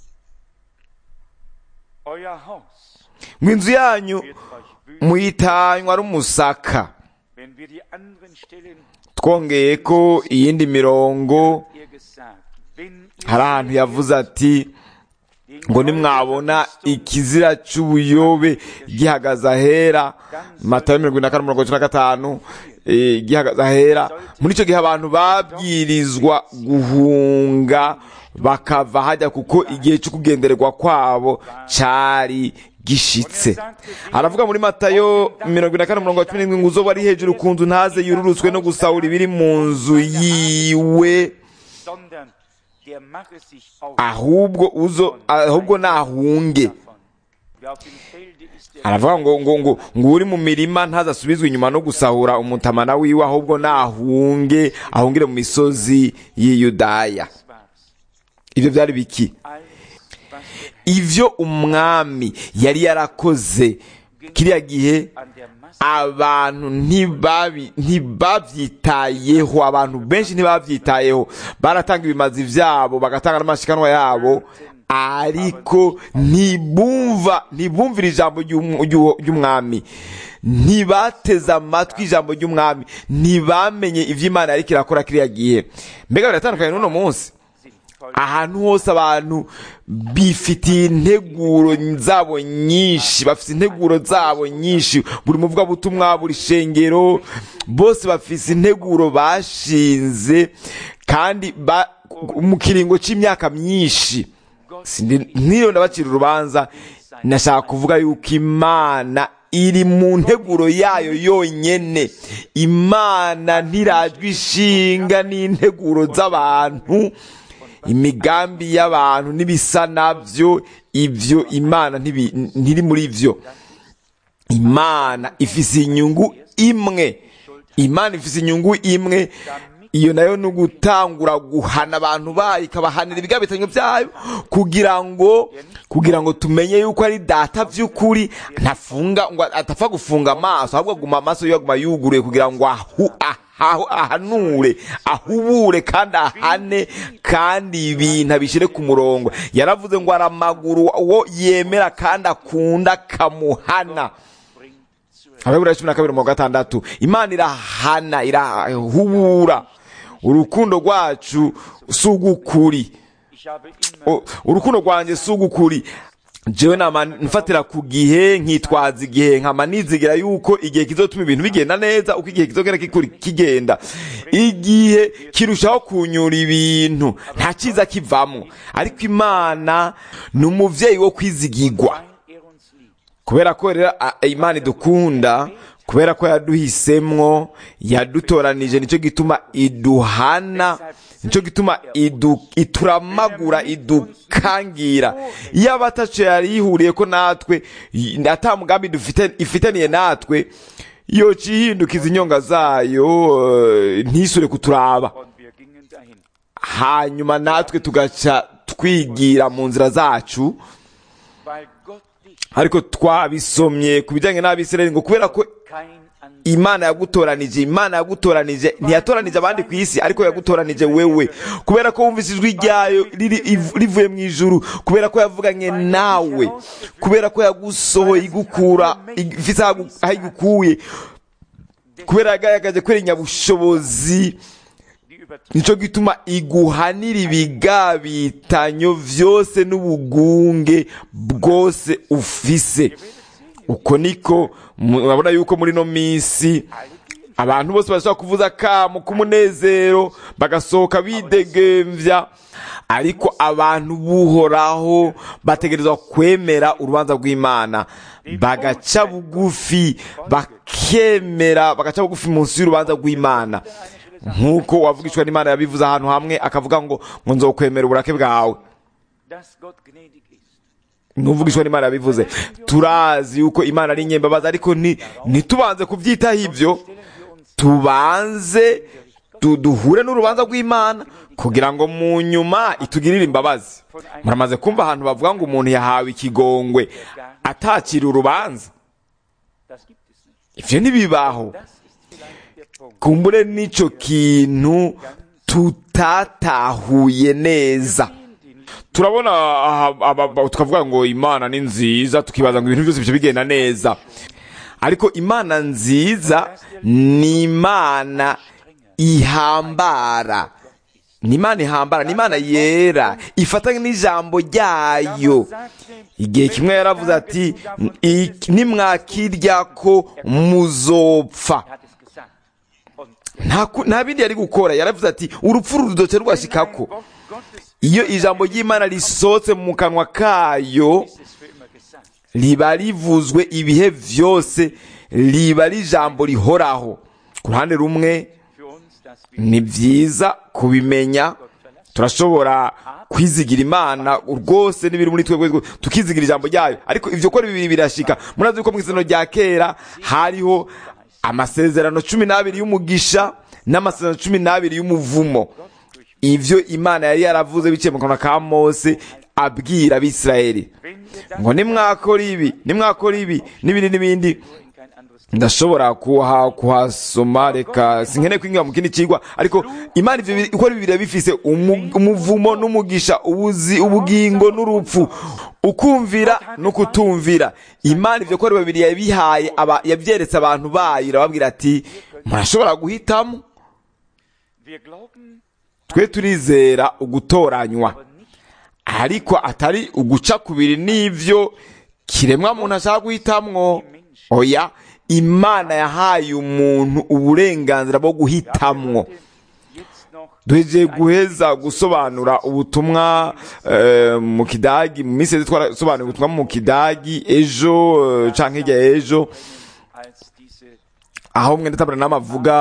euer Haus ngo inzu yanyu wird euch wüten, muyitanywa ari umusaka wenn wir die anderen Stellen twongeye ko iyindi mirongo ihr gesagt, wenn ihr hari ahantu yavuze ati ngo nimwabona ikizira c'ubuyobe gihagaze ahera matayo mirongo ine na kane umurongo wa cumi na gatanu eh, gihagaze ahera muri ico gihe abantu babwirizwa guhunga bakava hajya kuko igihe cyo kugendererwa kwabo cari gishitse aravuga muri matayo mirongo ine na kane umurongo wa cumi n'indwi ngo uzoba ari hejuru ku nzu ntaze yururutswe no gusahura ibiri mu nzu yiwe sondern der mache sich auf ahubwo uzo ahubwo nahunge davon. Wer auf dem Felde ist, der aravuga ngo ngo ngo ngo uri mu mirima ntazasubizwe inyuma no gusahura umutamana wiwe ahubwo nahunge ahungire mu misozi y'i Yudaya war's. ibyo byari biki Alles, was der ivyo umwami yari yarakoze kiriya gihe an der Masse abantu ntibabi ntibavyitayeho abantu benshi ntibavyitayeho baratanga ibimazi vyabo bagatanga n'amashikanwa yabo ariko ntibumva ntibumvira ijambo ry'um- ry'uwo- ry'umwami ntibateze amatwi ijambo ry'umwami ntibamenye ivyo imana yariko irakora kiriya gihe mbega biratandukanye n'uno munsi sind voll ahantu hose abantu bifitiye integuro zabo nyinshi bafite integuro zabo nyinshi buri muvugabutumwa buri shengero bose bafise integuro bashinze kandi ba, mu kiringo c'imyaka myinshi Sindi- nk'iyo ndabacira urubanza nashaka kuvuga yuko imana iri mu nteguro yayo yonyene imana ntirajwe ishinga n'integuro z'abantu imigambi y'abantu n'ibisa navyo ivyo imana ntibi- ntiri muri vyo imana ifise inyungu imwe imana ifise inyungu imwe iyo nayo ni ugutangura guhana abantu bayo ikabahanira ibigabitanyo byayo kugira ngo kugira ngo tumenye yuko ari data vy'ukuri ntafunga ngo atapfa gufunga amaso ahubwo aguma amaso yo aguma yuguruye kugira ngo ahu, ahahu, ahanure ahubure kandi ahane kandi ibintu abishyire ku murongo yaravuze ngo ari amaguru uwo yemera kandi akunda kamuhana bringt zur ababura cumi na kabiri mu gatandatu imana irahana irahubura urukundo rwacu si ugukuri Ich habe immer O- urukundo rwanjye si ugukuri jewe nama mfatira ku gihe nkitwaza igihe nkama nizigira yuko igihe kizotuma ibintu bigenda neza uko igihe kizogenda kikuri kigenda igihe kirushaho kunyura ibintu nta cyiza kivamo ariko imana ni umuvyeyi wo kwizigirwa weil er uns liebt. kubera ko rero a- imana idukunda kubera ko yaduhisemwo yadutoranije nicyo gituma iduhana nicyo gituma idu, ituramagura idukangira iyo abataco yari yihuriye ko natwe y- ata mugambi dufite ifitaniye natwe yoca ihindukiza inyonga zayo eh, ntisure kuturaba Und wir gingen dahin. hanyuma natwe tugaca twigira mu nzira zacu Weil Gott dich ariko twabisomye ku bijyanye n'abisirayeli ngo kubera ko kein anderer imana yagutoranije imana yagutoranije ntiyatoranije abandi ku isi ariko yagutoranije wewe kubera ko wumvise ijwi ryayo riri- iv- rivuye mu ijuru kubera ko yavuganye nawe kubera ko yagusohoye igukura ifite aho aho igukuye kubera yagaragaje ko ari nyabushobozi die übertrieben nicyo gituma iguhanira ibigabitanyo byose n'ubugunge bwose ufise uko niko murabona yuko muri ino minsi abantu bose bashobora kuvuza akamu k'umunezero bagasohoka bidegemvya ariko abantu buhoraho bategerezwa kwemera urubanza rw'imana bagaca bugufi bakemera bagaca bugufi munsi y'urubanza rw'imana nk'uko wavugishwa n'imana yabivuze ahantu hamwe akavuga ngo ngo nzokwemera uburake bwawe dass Gott gnädig ist. n'uvugishwa n'imana yabivuze turazi yuko imana ari inyembabazi ariko ni- ntitubanze kubyitaho ibyo tubanze du- duhure n'urubanza rw'imana kugira ngo mu nyuma itugirire imbabazi muramaze kumva ahantu bavuga ngo umuntu yahawe ikigongwe atakira urubanza Das gibt es nicht. ivyo ntibibaho Das ist vielleicht der Punkt. kumbure n'ico kintu tutatahuye neza turabona aha- aba- aba- tukavuga ngo imana ni nziza tukibaza ngo ibintu byose bice bigenda neza ariko imana nziza ni imana ihambara ni imana ihambara ni imana yera ifata n'ijambo ryayo igihe kimwe yaravuze ati "I- nimwakirya ko muzopfa Er hat es gesagt. Und nta ku- nta bindi yari gukora yaravuze ati urupfu rudoce rwashikako Wort Gottes iyo ijambo ry'imana risohotse mu kanwa kayo ist es für immer gesagt. riba rivuzwe ibihe vyose riba ari ijambo rihoraho ku ruhande rumwe Für uns, dass wir ni byiza kubimenya turashobora kwizigira imana rwose n'ibiri muri twebwe rwose, tukizigira ijambo ryayo ariko ivyo ko bibiri birashika murazi yuko mu isezerano rya kera hariho amasezerano cumi n'abiri y'umugisha n'amasezerano cumi n'abiri y'umuvumo ivyo imana yari yaravuze biciye mu kanwa ka mose abwira abisirayeli wenn wir das ngo nimwakora ibi nimwakora ibi n'ibindi n'ibindi in kein anderes ndashobora kuha kuhasoma reka sinkeneye kwinjira mu kindi kigwa ariko imana ivyo biri- uko ari bibiri bifise umu- umuvumo n'umugisha ubuzi ubugingo n'urupfu ukumvira no kutumvira imana ivyo ko ari babiri yabihaye aba- yavyeretse abantu bayo irababwira ati murashobora guhitamo Wir glauben twe turizera ugutoranywa aber nicht, ariko atari uguca kubiri n'ivyo kiremwa muntu ashaka guhitamwo oya imana yahaye umuntu uburenganzira bwo guhitamwo jetzt noch duhejeje guheza gusobanura ubutumwa eh, mu kidagi mu minsi yose twarasobanuye ubutumwa mu kidagi ejo eh, canke hirya ya ejo als diese aho mwenda tabara n'amavuga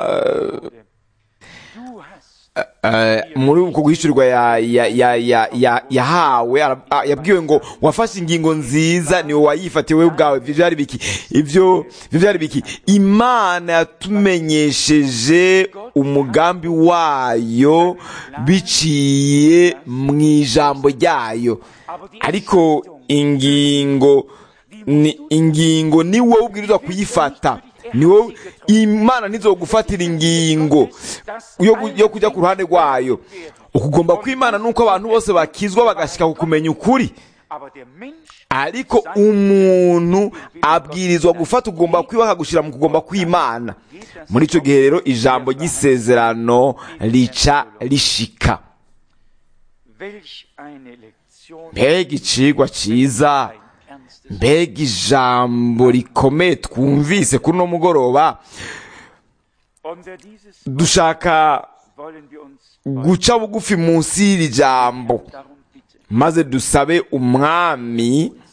Du hast eh, muri uko guhishurirwa ya- ya- ya- ya- ya- yahawe ara- ah, yabwiwe ngo wafashe ingingo nziza niwe wayifatiye wewe ubwawe ivyo vyari biki ivyo ivyo vyari biki imana yatumenyesheje umugambi wayo biciye mu ijambo ryayo ariko ingingo ni ingingo ni wowe ubwirizwa kuyifata ni wowe imana ntizogufatira ingingo yo gu- yo kujya ku ruhande rwayo ukugomba kw'imana nuko abantu bose bakizwa bagashika ku kumenya ukuri aber der Mensch ariko umuntu abwirizwa gufata ugomba kwiwe akagushira mu kugomba kw'imana muri ico gihe rero ijambo ry'isezerano rica rishika welch eine Lektion mbega icigwa ciza ein ernstes mbega ijambo rikomeye twumvise kuri uno mugoroba unter dieses dushaka wollen wir uns guca bugufi munsi y'iri jambo darum bitten maze dusabe umwami uns gnädig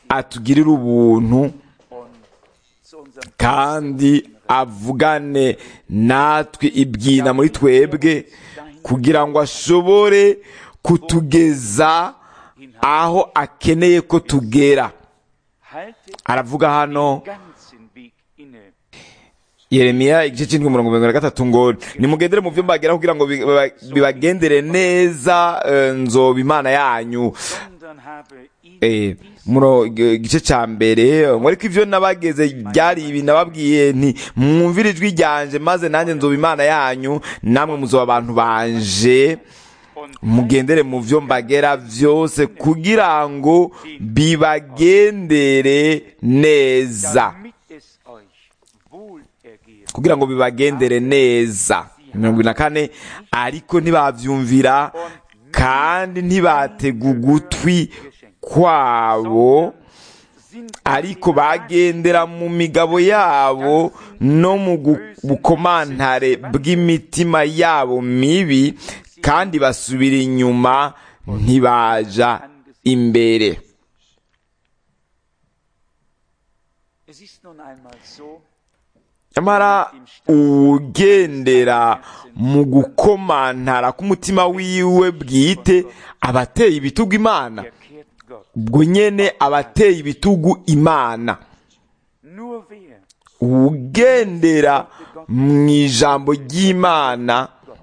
atugirire ubuntu und zu unserem kandi avugane natwe ibwina muri twebwe kugira ngo ashobore kutugeza aho akeneye ko tugera Halte aravuga hano ganzen Weg inne. yeremiya igice cy'indwi mirongo irindwi na gatatu ngo nimugendere mu byo mbagera kugira ngo bi- biba- bibagendere neza eh, nzoba imana yanyu sondern habe ihnen Eh, dies muno igice cya mbere ngo ariko ibyo nabageze byari ibi nababwiye nti mwumvire ijwi ryanje maze nanjye nzoba imana yanyu namwe muzoba abantu banje und mugendere mu byo mbagera byose kugira ngo bibagendere neza damit es euch wohl ergehe. kugira ngo bibagendere neza mirongo ine na kane ariko ntibabyumvira kandi ntibatega ugutwi kwabo Sind ariko bagendera mu migabo yabo no mu gu- bukomantare bw'imitima yabo mibi kandi basubira inyuma ntibaja imbere es ist nun einmal so, nyamara ugendera mu gukomantara k'umutima wiwe bwite abateye ibitugu imana er kehrt Gott. ubwo nyene abateye ibitugu imana Nur wer ugendera mu ijambo ry'imana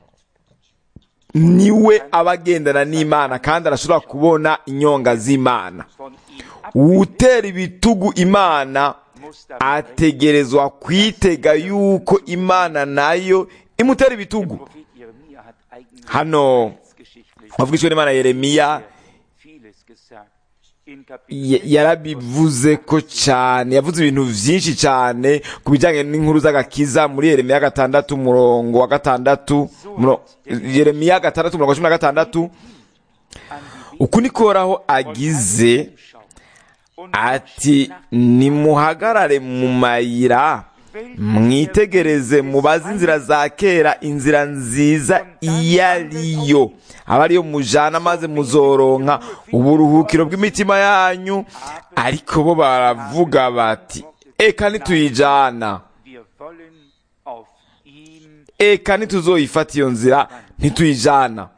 niwe aba agendana n'imana kandi arashobora kubona inyonga z'imana von ihm ab utera ibitugu imana muss damit ategerezwa kwitega yuko imana nayo imutera ibitugu Prophet Jeremia hat eigentlich hano geschichtlich wavugishwe n'imana yeremiya vieles gesagt. In ya- Kapitel yarabivuze ko cyane yavuze ibintu byinshi cyane ku bijyanye n'inkuru z'agakiza muri yeremiya gatandatu umurongo wa gatandatu muro- yeremiya gatandatu umurongo wa cumi na gatandatu an die uku nikoraho agize Schau. Und ati nimuhagarare mu mayira mwitegereze mubaze inzira za kera inzira nziza iyo ariyo aba ariyo mujana maze muzoronka uburuhukiro bw'imitima yanyu ariko bo baravuga bati eka ntituyijana wir wollen auf ihm eka ntituzoyifata iyo nzira ntituyijana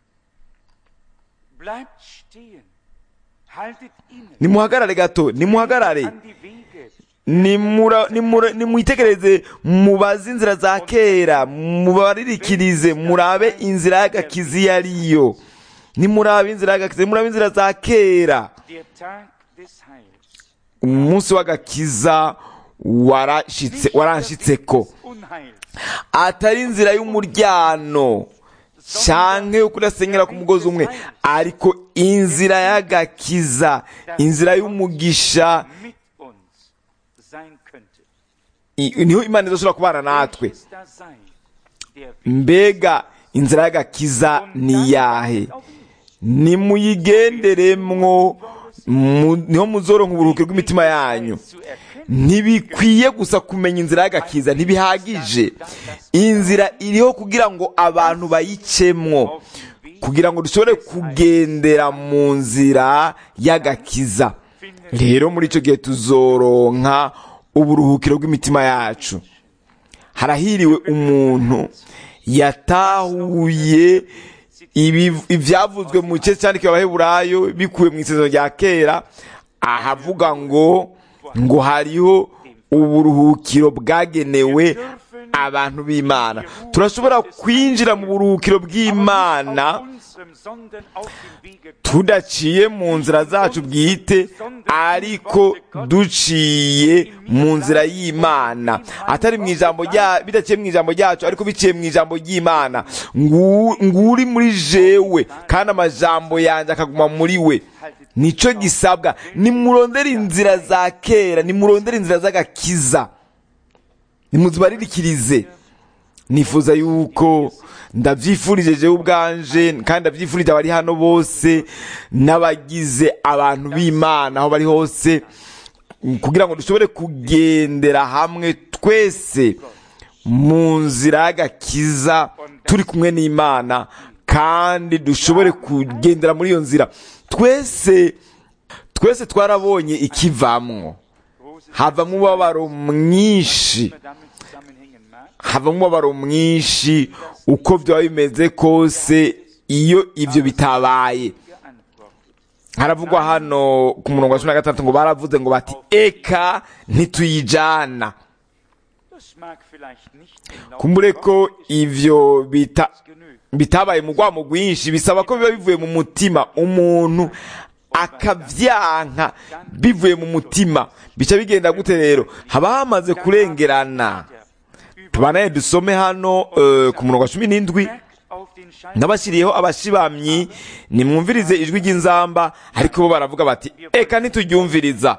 bleibt stehen. Haltet inne. nimuhagarare gato nimuhagarare An die Wege. nimura nimura nimwitegereze mubaze inzira za kera mubaririkirize murabe inzira y'agakiza iyo ariyo nimurabe inzira y'agakiza murabe inzira za kera Der Tag des Heils. umunsi w'agakiza warashitse waranshitseko Unheils. atari inzira y'umuryano canke yo kudasenyera ku mugozi umwe ariko inzira y'agakiza inzira y'umugisha Mit uns sein könnte. i- niho imana izoshobora kubana natwe Welches da sei, der Weg. mbega inzira y'agakiza ni iyahe nimuyigenderemwo mu- niho muzoronka uburuhukiro bw'imitima yanyu zu erkennen, ntibikwiye gusa kumenya inzira y'agakiza ntibihagije inzira iriho kugira ngo abantu bayicemwo kugira ngo dushobore kugendera mu nzira y'agakiza rero muri icyo gihe tuzoronka uburuhukiro bw'imitima yacu harahiriwe umuntu yatahuye ibi- ibyavuzwe mu gice cyandikiwe abaheburayo bikuwe mu isezerano rya kera ahavuga ngo ngo hariho uburuhukiro bwagenewe abantu b'imana turashobora kwinjira mu buruhukiro bw'imana unserem, sondern auf dem Wege tudaciye mu nzira zacu bwite ariko duciye mu nzira y'imana atari mu ijambo rya bidaciye mu ijambo ryacu ariko biciye mu ijambo ry'imana Ngu- nguri muri jewe kandi amajambo yanjye akaguma muri we nico gisabwa nimurondere inzira za kera nimurondere inzira z'agakiza nimuzibaririkirize nifuza yuko ndabyifurije jewe ubwanje kandi ndabyifurije abari hano bose n'abagize abantu b'imana aho bari hose kugira ngo dushobore kugendera hamwe twese mu nzira y'agakiza turi kumwe n'imana kandi dushobore kugendera muri iyo nzira twese twese twarabonye ikivamwo Großes havamo umubabaro mwinshi immer damit zusammenhängen mag, havamo umubabaro mwinshi uko byaba bimeze kose iyo ibyo bitabaye geantwortet. haravugwa hano ku murongo wa cumi na gatandatu ngo baravuze ngo bati eka ntituyijana Das mag vielleicht nicht genau kumbure ko ivyo bita genügt. bitabaye mu rwamo rwinshi bisaba ko biba bivuye mu mutima umuntu akavyanka bivuye mu mutima bica bigenda gute rero haba hamaze kurengerana tubanaye dusome hano eh, ku murongo wa cumi n'indwi Merkt auf den Schein nabashyiriyeho abashibamyi nimwumvirize ijwi ry'inzamba ariko bo baravuga bati eka ntituryumviriza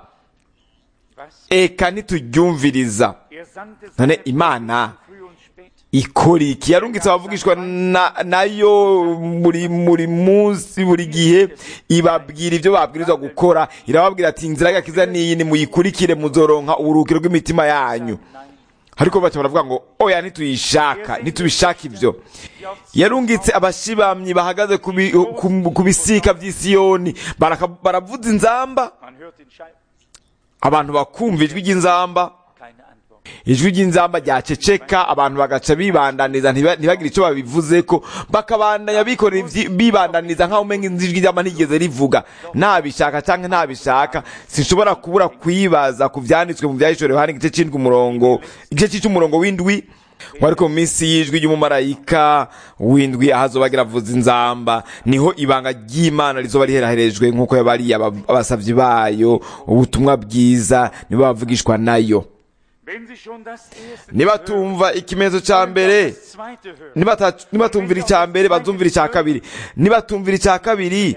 was eka ntituryumviriza er sandte none seine imana früh und spät. ikora iki yarungitse abavugishwa na, nayo buri buri munsi buri gihe ibabwira ibyo babwirizwa gukora irababwira ati inzira y'agakiza niyi nimuyikurikire muzoronka uburuhukiro bw'imitima yanyu ariko baca baravuga ngo oya ntituyishaka ntitubishaka ibyo yarungitse abashibamyi bahagaze ku bi- ku- ku bisika by'isiyoni baraka- baravuza inzamba Man hört den Schein, abantu bakumva ijwi ry'inzamba keine Antwort. ijwi ry'inzamba ryaceceka abantu bagaca bibandaniza ntiba- ntibagire icyo babivuzeko bakabandanya bikorera ivyi- bibandaniza nk'aho umenga inzu ijwi ry'ama ntigeze rivuga ntabishaka cyangwa ntabishaka sinshobora kubura kwibaza ku vyanditswe mu vyahishore yohani igice c'indwi umurongo igice c'icumurongo w'indwi ngo ariko mu minsi y'ijwi ry'umumarayika w'indwi aho azoba agira avuza inzamba niho ibanga ry'imana rizoba riheraherejwe nk'uko yabariye aba- abasavyi bayo ubutumwa bwiza nibo bavugishwa nayo Wenn Sie schon das erste nibatumva ikimenyetso ca mbere das zweite hören, nibata- nibatumvira icya mbere bazumvira icya kabiri nibatumvira icya kabiri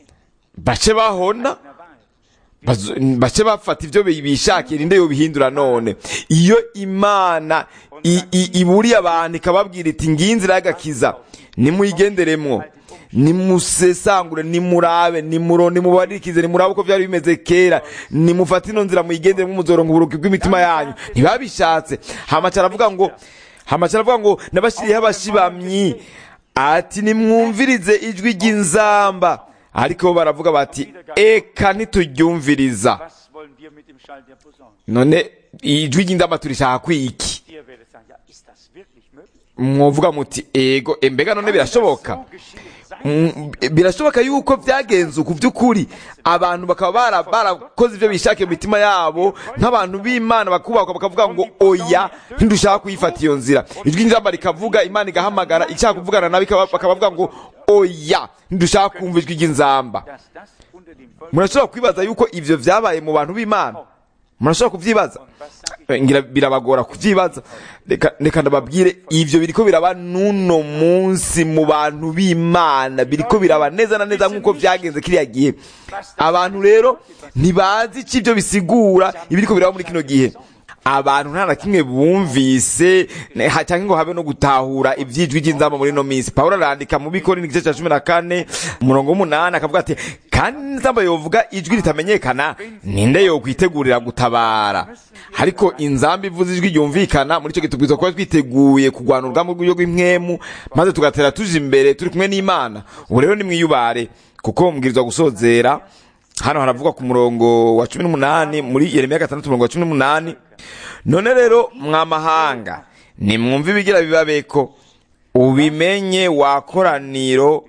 bace bahona na Wahl. bazo- bace bafata ibyo bi- bishakira inde yobihindura none iyo imana i- i- iburiye abantu ikababwira iti ngiyi inzira y'agakiza nimuyigenderemwo nimusesangure nimurabe nimuro nimubarikize nimurabe uko byari bimeze kera nimufate ino nzira muyigenderemo muzoronka uburuki bw'imitima yanyu ntibabishatse hamaca aravuga ngo hamaca aravuga ngo nabashyiriyeho abashibamyi ati nimwumvirize ijwi ry'inzamba ariko bo baravuga bati eka ntituryumviriza Was wollen wir mit dem Schall der Posaune? none ijwi ry'inzamba turishaka kwiki Ihr werdet sagen, ja, ist das wirklich möglich? mwovuga muti ego embega none birashoboka So geschehen sein. Mm, birashoboka yuko byagenze uku by'ukuri abantu bakaba bara- barakoze ibyo bishakiye mu mitima yabo nk'abantu b'imana bakubakwa bakavuga ngo oya ntidushaka kuyifata iyo nzira ijwi ry'inzamba rikavuga imana igahamagara ishaka kuvugana nabi ikaba- bakaba bavuga ngo oya ntidushaka kumva ijwi ry'inzamba Dass das unter dem Volk murashobora kwibaza yuko ivyo vyabaye mu bantu b'imana murashobora kuvyibaza Eh, ngira birabagora kuvyibaza reka reka ndababwire ivyo biriko biraba nuno munsi mu bantu b'imana biriko biraba neza na neza nk'uko vyagenze kiriya gihe abantu rero ntibazi ico ivyo bisigura ibiriko biraba muri kino gihe abantu nta na kimwe bumvise ne- ha- cyangwa ngo habe no gutahura ivyijwi ry'inzamba muri no minsi pawulo arandika mu bikori igice cya cumi na kane umurongo w'umunani akavuga ati kandi inzamba yovuga ijwi ritamenyekana ninde yokwitegurira gutabara ariko inzamba ivuze ijwi ryumvikana muri icyo gihe tubwirizwa kuba twiteguye kurwana urugamba rw'uburyo bw'impwemu maze tugatera tuje imbere turi kumwe n'imana ubu rero nimwiyubare kuko mubwirizwa gusozera hano haravugwa ku murongo wa cumi n'umunani muri yeremiya gatandatu umurongo wa cumi n'umunani none rero mwamahanga nimwumve ibigira bibabeko ubimenye wakoraniro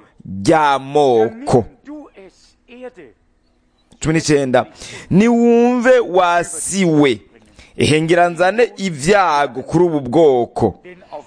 ry'amoko Nimm du es, Erde, cumi n'icyenda niwumve wasiwe ihengera nzane ibyago kuri ubu bwoko denn auf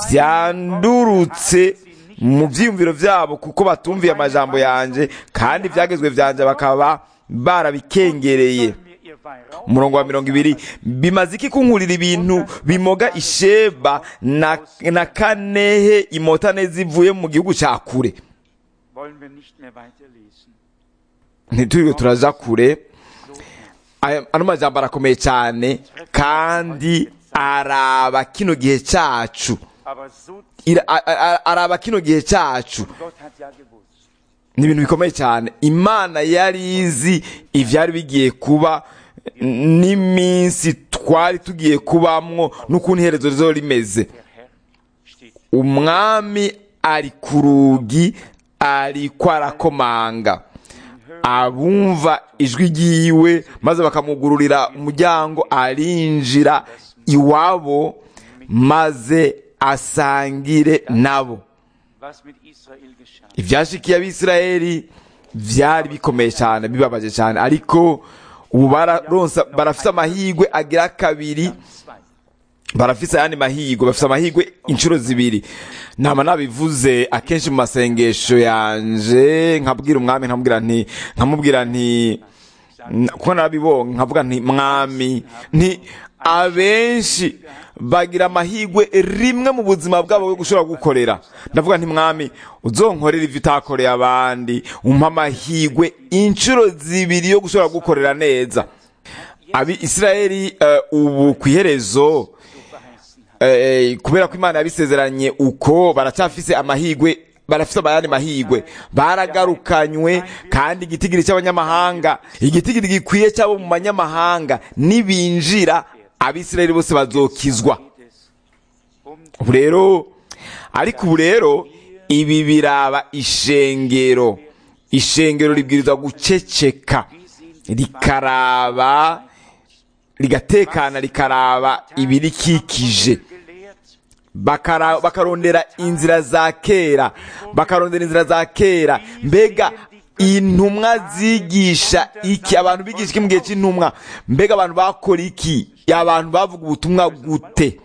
byandurutse mu byiyumviro byabo kuko batumviye amajambo yanjye kandi ibyagezwe byanjye bakaba barabikengereye mir ihr Weihrauch umurongo wa mirongo ibiri bimaze iki kunkurira ibintu bimoga isheba na, na kanehe imotane zivuye mu gihugu cya kure wollen wir nicht mehr weiterlesen. ntituriwe turaja kure Aya- ano majambo arakomeye cyane kandi araba kino gihe cyacu Aber so, Ira- a- a- araba kino gihe cyacu Gott hat ja gewusst. ni ibintu bikomeye cyane imana yari izi ibyari bigiye kuba n'iminsi twari tugiye kubamwo n'ukuntu iherezo rizo rimeze Der Herr steht umwami ari ku rugi ariko arakomanga abumva ijwi ryiwe maze bakamugururira umuryango arinjira iwabo maze asangire nabo was mit Israel geschah. ibyashikiye abisirayeli byari bikomeye cyane bibabaje cyane ariko ubu bararonsa barafite amahirwe agira kabiri Zwei. barafise ayandi mahirwe bafise amahirwe inshuro zibiri nama nabivuze akenshi mu masengesho yanje nkabwira umwami nkamubwira nti nkamubwira nti n- kuko narabibonye nkavuga nti mwami nti abenshi bagira amahirwe rimwe mu buzima bwabo bwo gushobora gukorera ndavuga nti mwami uzonkorera ivyo utakoreye abandi umpa amahirwe inshuro zibiri yo gushobora gukorera neza abi isirayeli eh, ubu ku iherezo eh, kubera ko imana yabisezeranye uko baracyafise amahirwe barafise abayandi mahirwe baragarukanywe kandi igitigiri cy'abanyamahanga igitigiri gikwiye cy'abo mu banyamahanga nibinjira abisirayeli bose bazokizwa ubu rero ariko ubu rero ibi biraba ishengero ishengero ribwirizwa guceceka rikaraba rigatekana rikaraba ibirikikije bakara- bakarondera inzira za kera bakarondera inzira za kera mbega intumwa zigisha iki abantu bigisha iki mu gihe cy'intumwa mbega abantu bakora iki abantu bavuga ubutumwa gute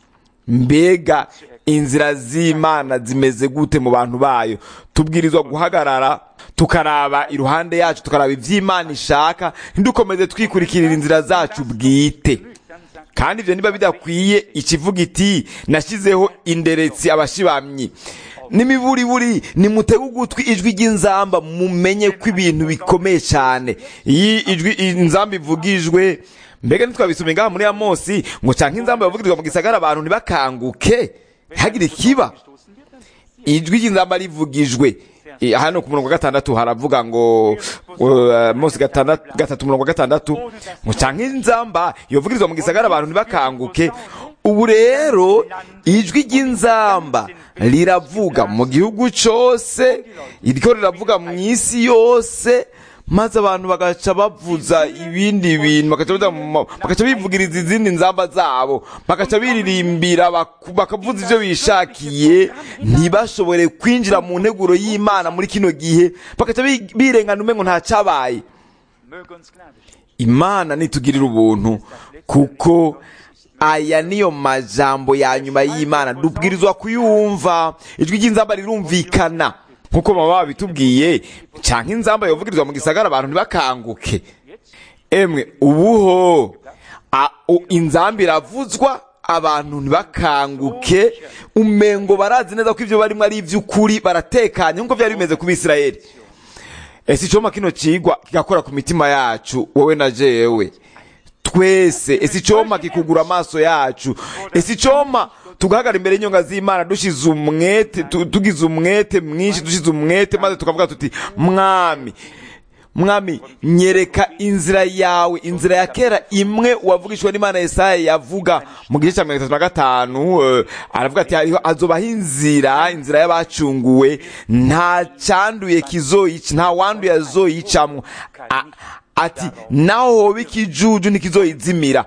mbega inzira z'imana zimeze gute mu bantu bayo tubwirizwa guhagarara tukaraba iruhande yacu tukaraba iby'imana ishaka ntidukomeze twikurikirira inzira zacu bwite kandi ibyo niba bidakwiye ikivuga iti nashyizeho inderetsi abashibamyi n'imiburiburi nimutege ugutwi ijwi ry'inzamba mumenye ko ibintu bikomeye cyane iyi ijwi inzamba ivugijwe mbega ntitwabisomye ngaha muri amosi ngo cyangwa inzamba yavugirizwa mu gisagara abantu ntibakanguke ntihagire ikiba ijwi ry'inzamba rivugijwe Eh, hano ku murongo wa gatandatu haravuga ngo uh, mose gatandatu- gatatu murongo wa gatandatu ngo cyangwa inzamba yovugirizwa mu gisagara abantu ntibakanguke ubu rero ijwi ry'inzamba riravuga mu gihugu cyose iryo riravuga mu isi yose maze abantu bagaca bavuza ibindi bintu bagaca bavuza mu ma- bagaca bivugiriza izindi nzamba zabo bagaca biririmbira baku- bakavuza ibyo bishakiye ntibashobore kwinjira mu nteguro y'imana muri kino gihe bagaca bi- birengana umengo nta cyabaye Möge uns Gnade schenken. imana nitugirira ubuntu kuko aya niyo majambo ya nyuma y'imana dubwirizwa kuyumva ijwi ry'inzamba rirumvikana nkuko baba babitubwiye cyangwa inzamba yovugirizwa mu gisagara abantu ntibakanguke emwe ubuho a- u- inzamba iravuzwa abantu ntibakanguke umengo barazi neza ko ibyo barimo ari iby'ukuri baratekanye nkuko byari bimeze ku bisirayeli ese icoma kino kigwa kigakora ku mitima yacu wowe na jewe twese ese icoma kikugura amaso yacu ese icoma tugahagarara imbere y'inyonga z'imana dushize umwete tu- tugize umwete mwinshi dushize umwete maze tukavuga tuti mwami mwami nyereka inzira yawe inzira ya kera imwe wavugishwa n'imana yesaya yavuga mu gice cya mirongo itatu na gatanu eh, aravuga ati hariho azobaho inzira inzira y'abacunguwe nta cyanduye kizoyica nta wanduye azoyicamwo A- ati naho hoba ikijuju ntikizoyizimira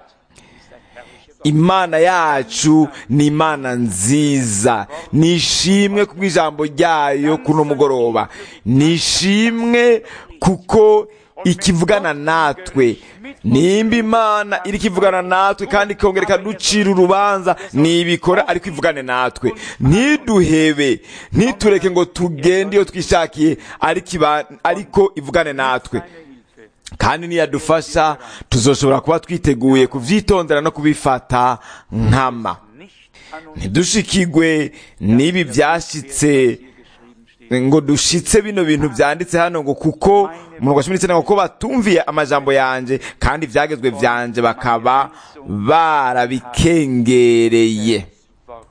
imana yacu ni imana nziza nishimwe kubw'ijambo ryayo kuno mugoroba nishimwe kuko ikivugana natwe nimba imana iri kivugana natwe kandi ikongera ikaducira urubanza nibikora ariko ivugane natwe ntiduhebe ntitureke ngo tugende iyo twishakiye ariko iba- ariko ivugane natwe kandi niyadufasha tuzoshobora kuba twiteguye kuvyitondera no kubifata nkama Nicht an uns ntidushikigwe n'ibi byashitse ngo dushitse bino bintu byanditse hano ngo kuko umurongo wa cumi n'icyenda ngo kuko batumviye amajambo yanje kandi ibyagezwe vyanje bakaba barabikengereye Worte.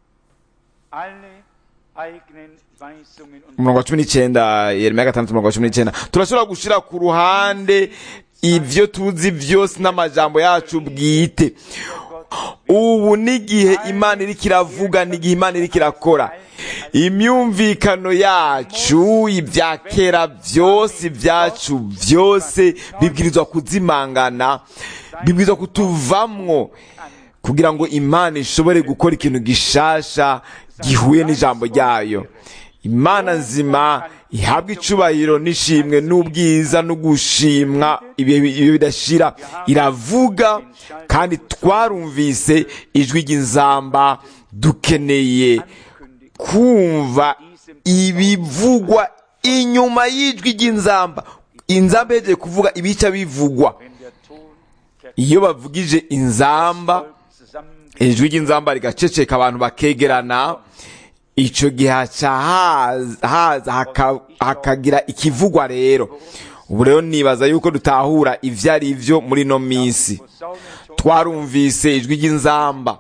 Alle eigenen Weisungen und umurongo wa cumi n'icyenda yeremiya gatandatu umurongo wa cumi n'icyenda turashobora gushira ku ruhande ibyo tuzi byose n'amajambo yacu bwite ubu n'igihe imana iriko iravuga n'igihe imana iriko irakora imyumvikano yacu ibya kera byose ibyacu byose bibwirizwa kuzimangana bibwirizwa kutuvamwo kugira ngo imana ishobore gukora ikintu gishasha gihuye n'ijambo ryayo imana nzima ihabwa icubahiro n'ishimwe n'ubwiza no gushimwa ibihe bidashira iravuga kandi twarumvise ijwi ry'inzamba dukeneye kumva ibivugwa inyuma y'ijwi ry'inzamba inzamba yegeje kuvuga ibica bivugwa iyo bavugije inzamba ijwi ry'inzamba rigaceceka abantu bakegerana icyo gihe haca haza hakagira ikivugwa rero ubu rero nibaza yuko dutahura ibyo ari byo muri ino minsi twarumvise ijwi ry'inzamba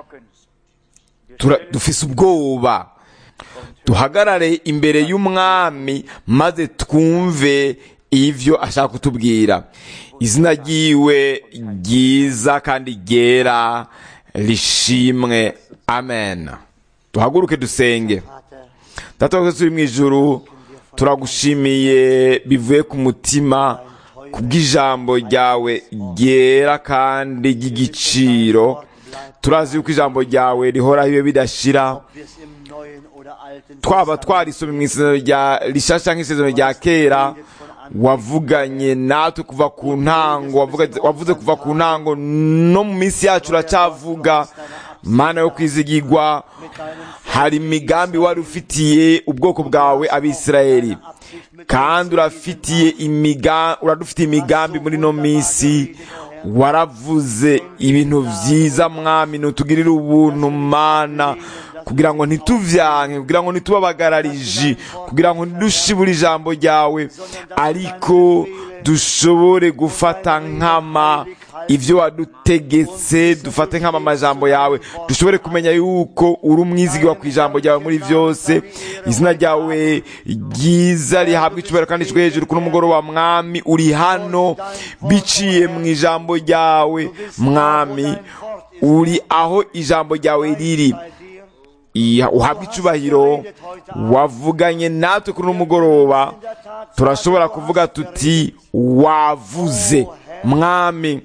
dufise ubwoba duhagarare imbere y'umwami maze twumve ibyo ashaka kutubwira izina ryiwe ryiza kandi ryera rishimwe amen duhaguruke dusenge data twese turi mu ijuru turagushimiye bivuye ku mutima kubw'ijambo ryawe ryera kandi ry'igiciro turazi yuko ijambo ryawe rihoraho iyo bidashira twaba twarisomye mu isezerano rya rishasha nk'isezerano rya kera wavuganye natwe kuva ku ntango wavuze kuva ku ntango no mu minsi yacu uracyavuga mana yo kwizigirwa hari imigambi wari ufitiye ubwoko bwawe abisirayeli kandi urafitiye uradufitiye imigambi muri ino minsi waravuze ibintu byiza mwami ntutugirire ubuntu mana kugira ngo ntituvyanke kugira ngo ntitubabagarariji kugira ngo ntidushibure ijambo ryawe ariko dushobore gufata nkama ibyo wadutegetse dufate nkama amajambo yawe dushobore kumenya yuko uri umwizigirwa ku ijambo ryawe muri byose izina ryawe ryiza rihabwa icubahiro kandi icwe hejuru kuno mugoroba mwami uri hano biciye mu ijambo ryawe mwami uri aho ijambo ryawe riri uhabwa icubahiro wavuganye natwe kuri uno mugoroba turashobora kuvuga tuti wavuze mwami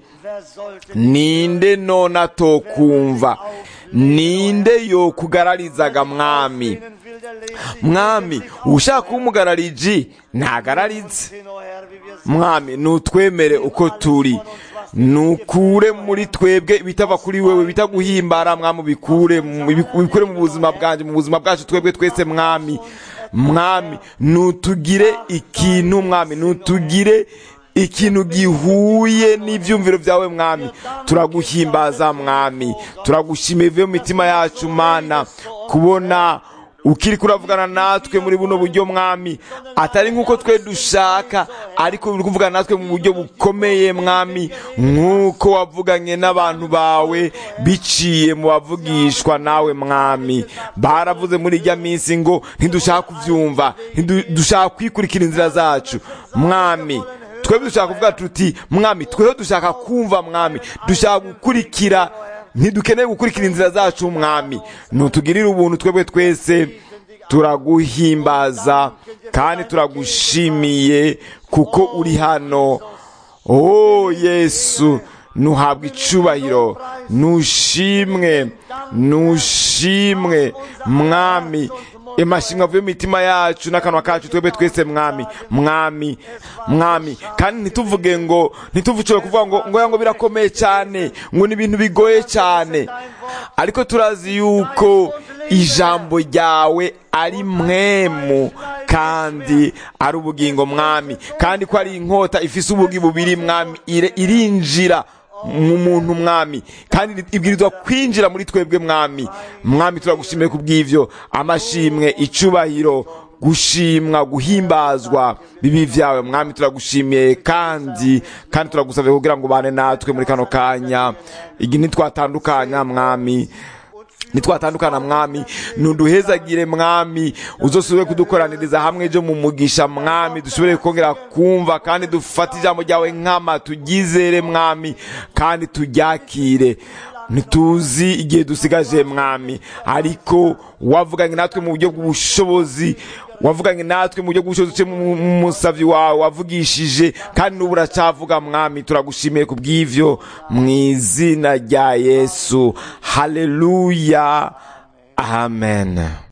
ninde none atokumva ninde yo kugararizaga mwami mwami ushaka kuba umugarariji ntagararize mwami nutwemere uko turi nukure muri twebwe ibitava kuri wewe bita guhimbara mwami ubikure ubikure mu buzima bwanjye mu buzima bwacu twebwe twese mwami mwami nutugire ikintu mwami nutugire ikintu gihuye n'ibyumviro byawe mwami turaguhimbaza mwami turagushima bivuye mu mitima yacu mana kubona ukiri kuravugana natwe muri buno buryo mwami atari nk'uko twe dushaka ariko uri kuvugana natwe mu buryo bukomeye mwami nk'uko wavuganye n'abantu bawe biciye mu bavugishwa nawe mwami baravuze muri ijya minsi ngo ntidushaka kubyumva ntidushaka kwikurikira inzira zacu mwami twebwe dushaka kuvuga tuti mwami tweho dushaka kumva mwami dushaka gukurikira ntidukeneye gukurikira inzira zacu mwami ntutugirire ubuntu twebwe twese turaguhimbaza kandi turagushimiye kuko uri hano oh yesu nuhabwa icubahiro nushimwe nushimwe mwami amashimwe avuye mu mitima yacu n'akanwa kacu twebwe twese mwami mwami mwami kandi ntituvuge ngo ntituvuge kuvuga ngo ngo ngo birakomeye cyane ngo ni ibintu bigoye cyane ariko turazi yuko ijambo ryawe ari mwemu kandi ari ubugingo mwami kandi ko ari inkota ifise ubugi bubiri mwami irinjira mu muntu mwami kandi ibwirizwa kwinjira muri twebwe mwami mwami turagushimiye ku bw'ibyo amashimwe icubahiro gushimwa guhimbazwa bibi byawe mwami turagushimiye kandi kandi turagusabye kugira ngo ubane natwe muri kano kanya igihe ntitwatandukanya mwami nitwatandukana mwami ntuduhezagire mwami uzosubire kudukoraniriza hamwe ejo mu mugisha mwami dushobore kongera kumva kandi dufate ijambo ryawe nkama tugizere mwami kandi turyakire ntituzi igihe dusigaje mwami ariko wavuganye natwe mu buryo bw'ubushobozi wavuganye natwe mu buryo bw'ubushobozi uciye mu musavyi wawe wavugishije kandi n'ubu uracyavuga mwami turagushimiye ku bw'ivyo mu izina rya yesu haleluya amen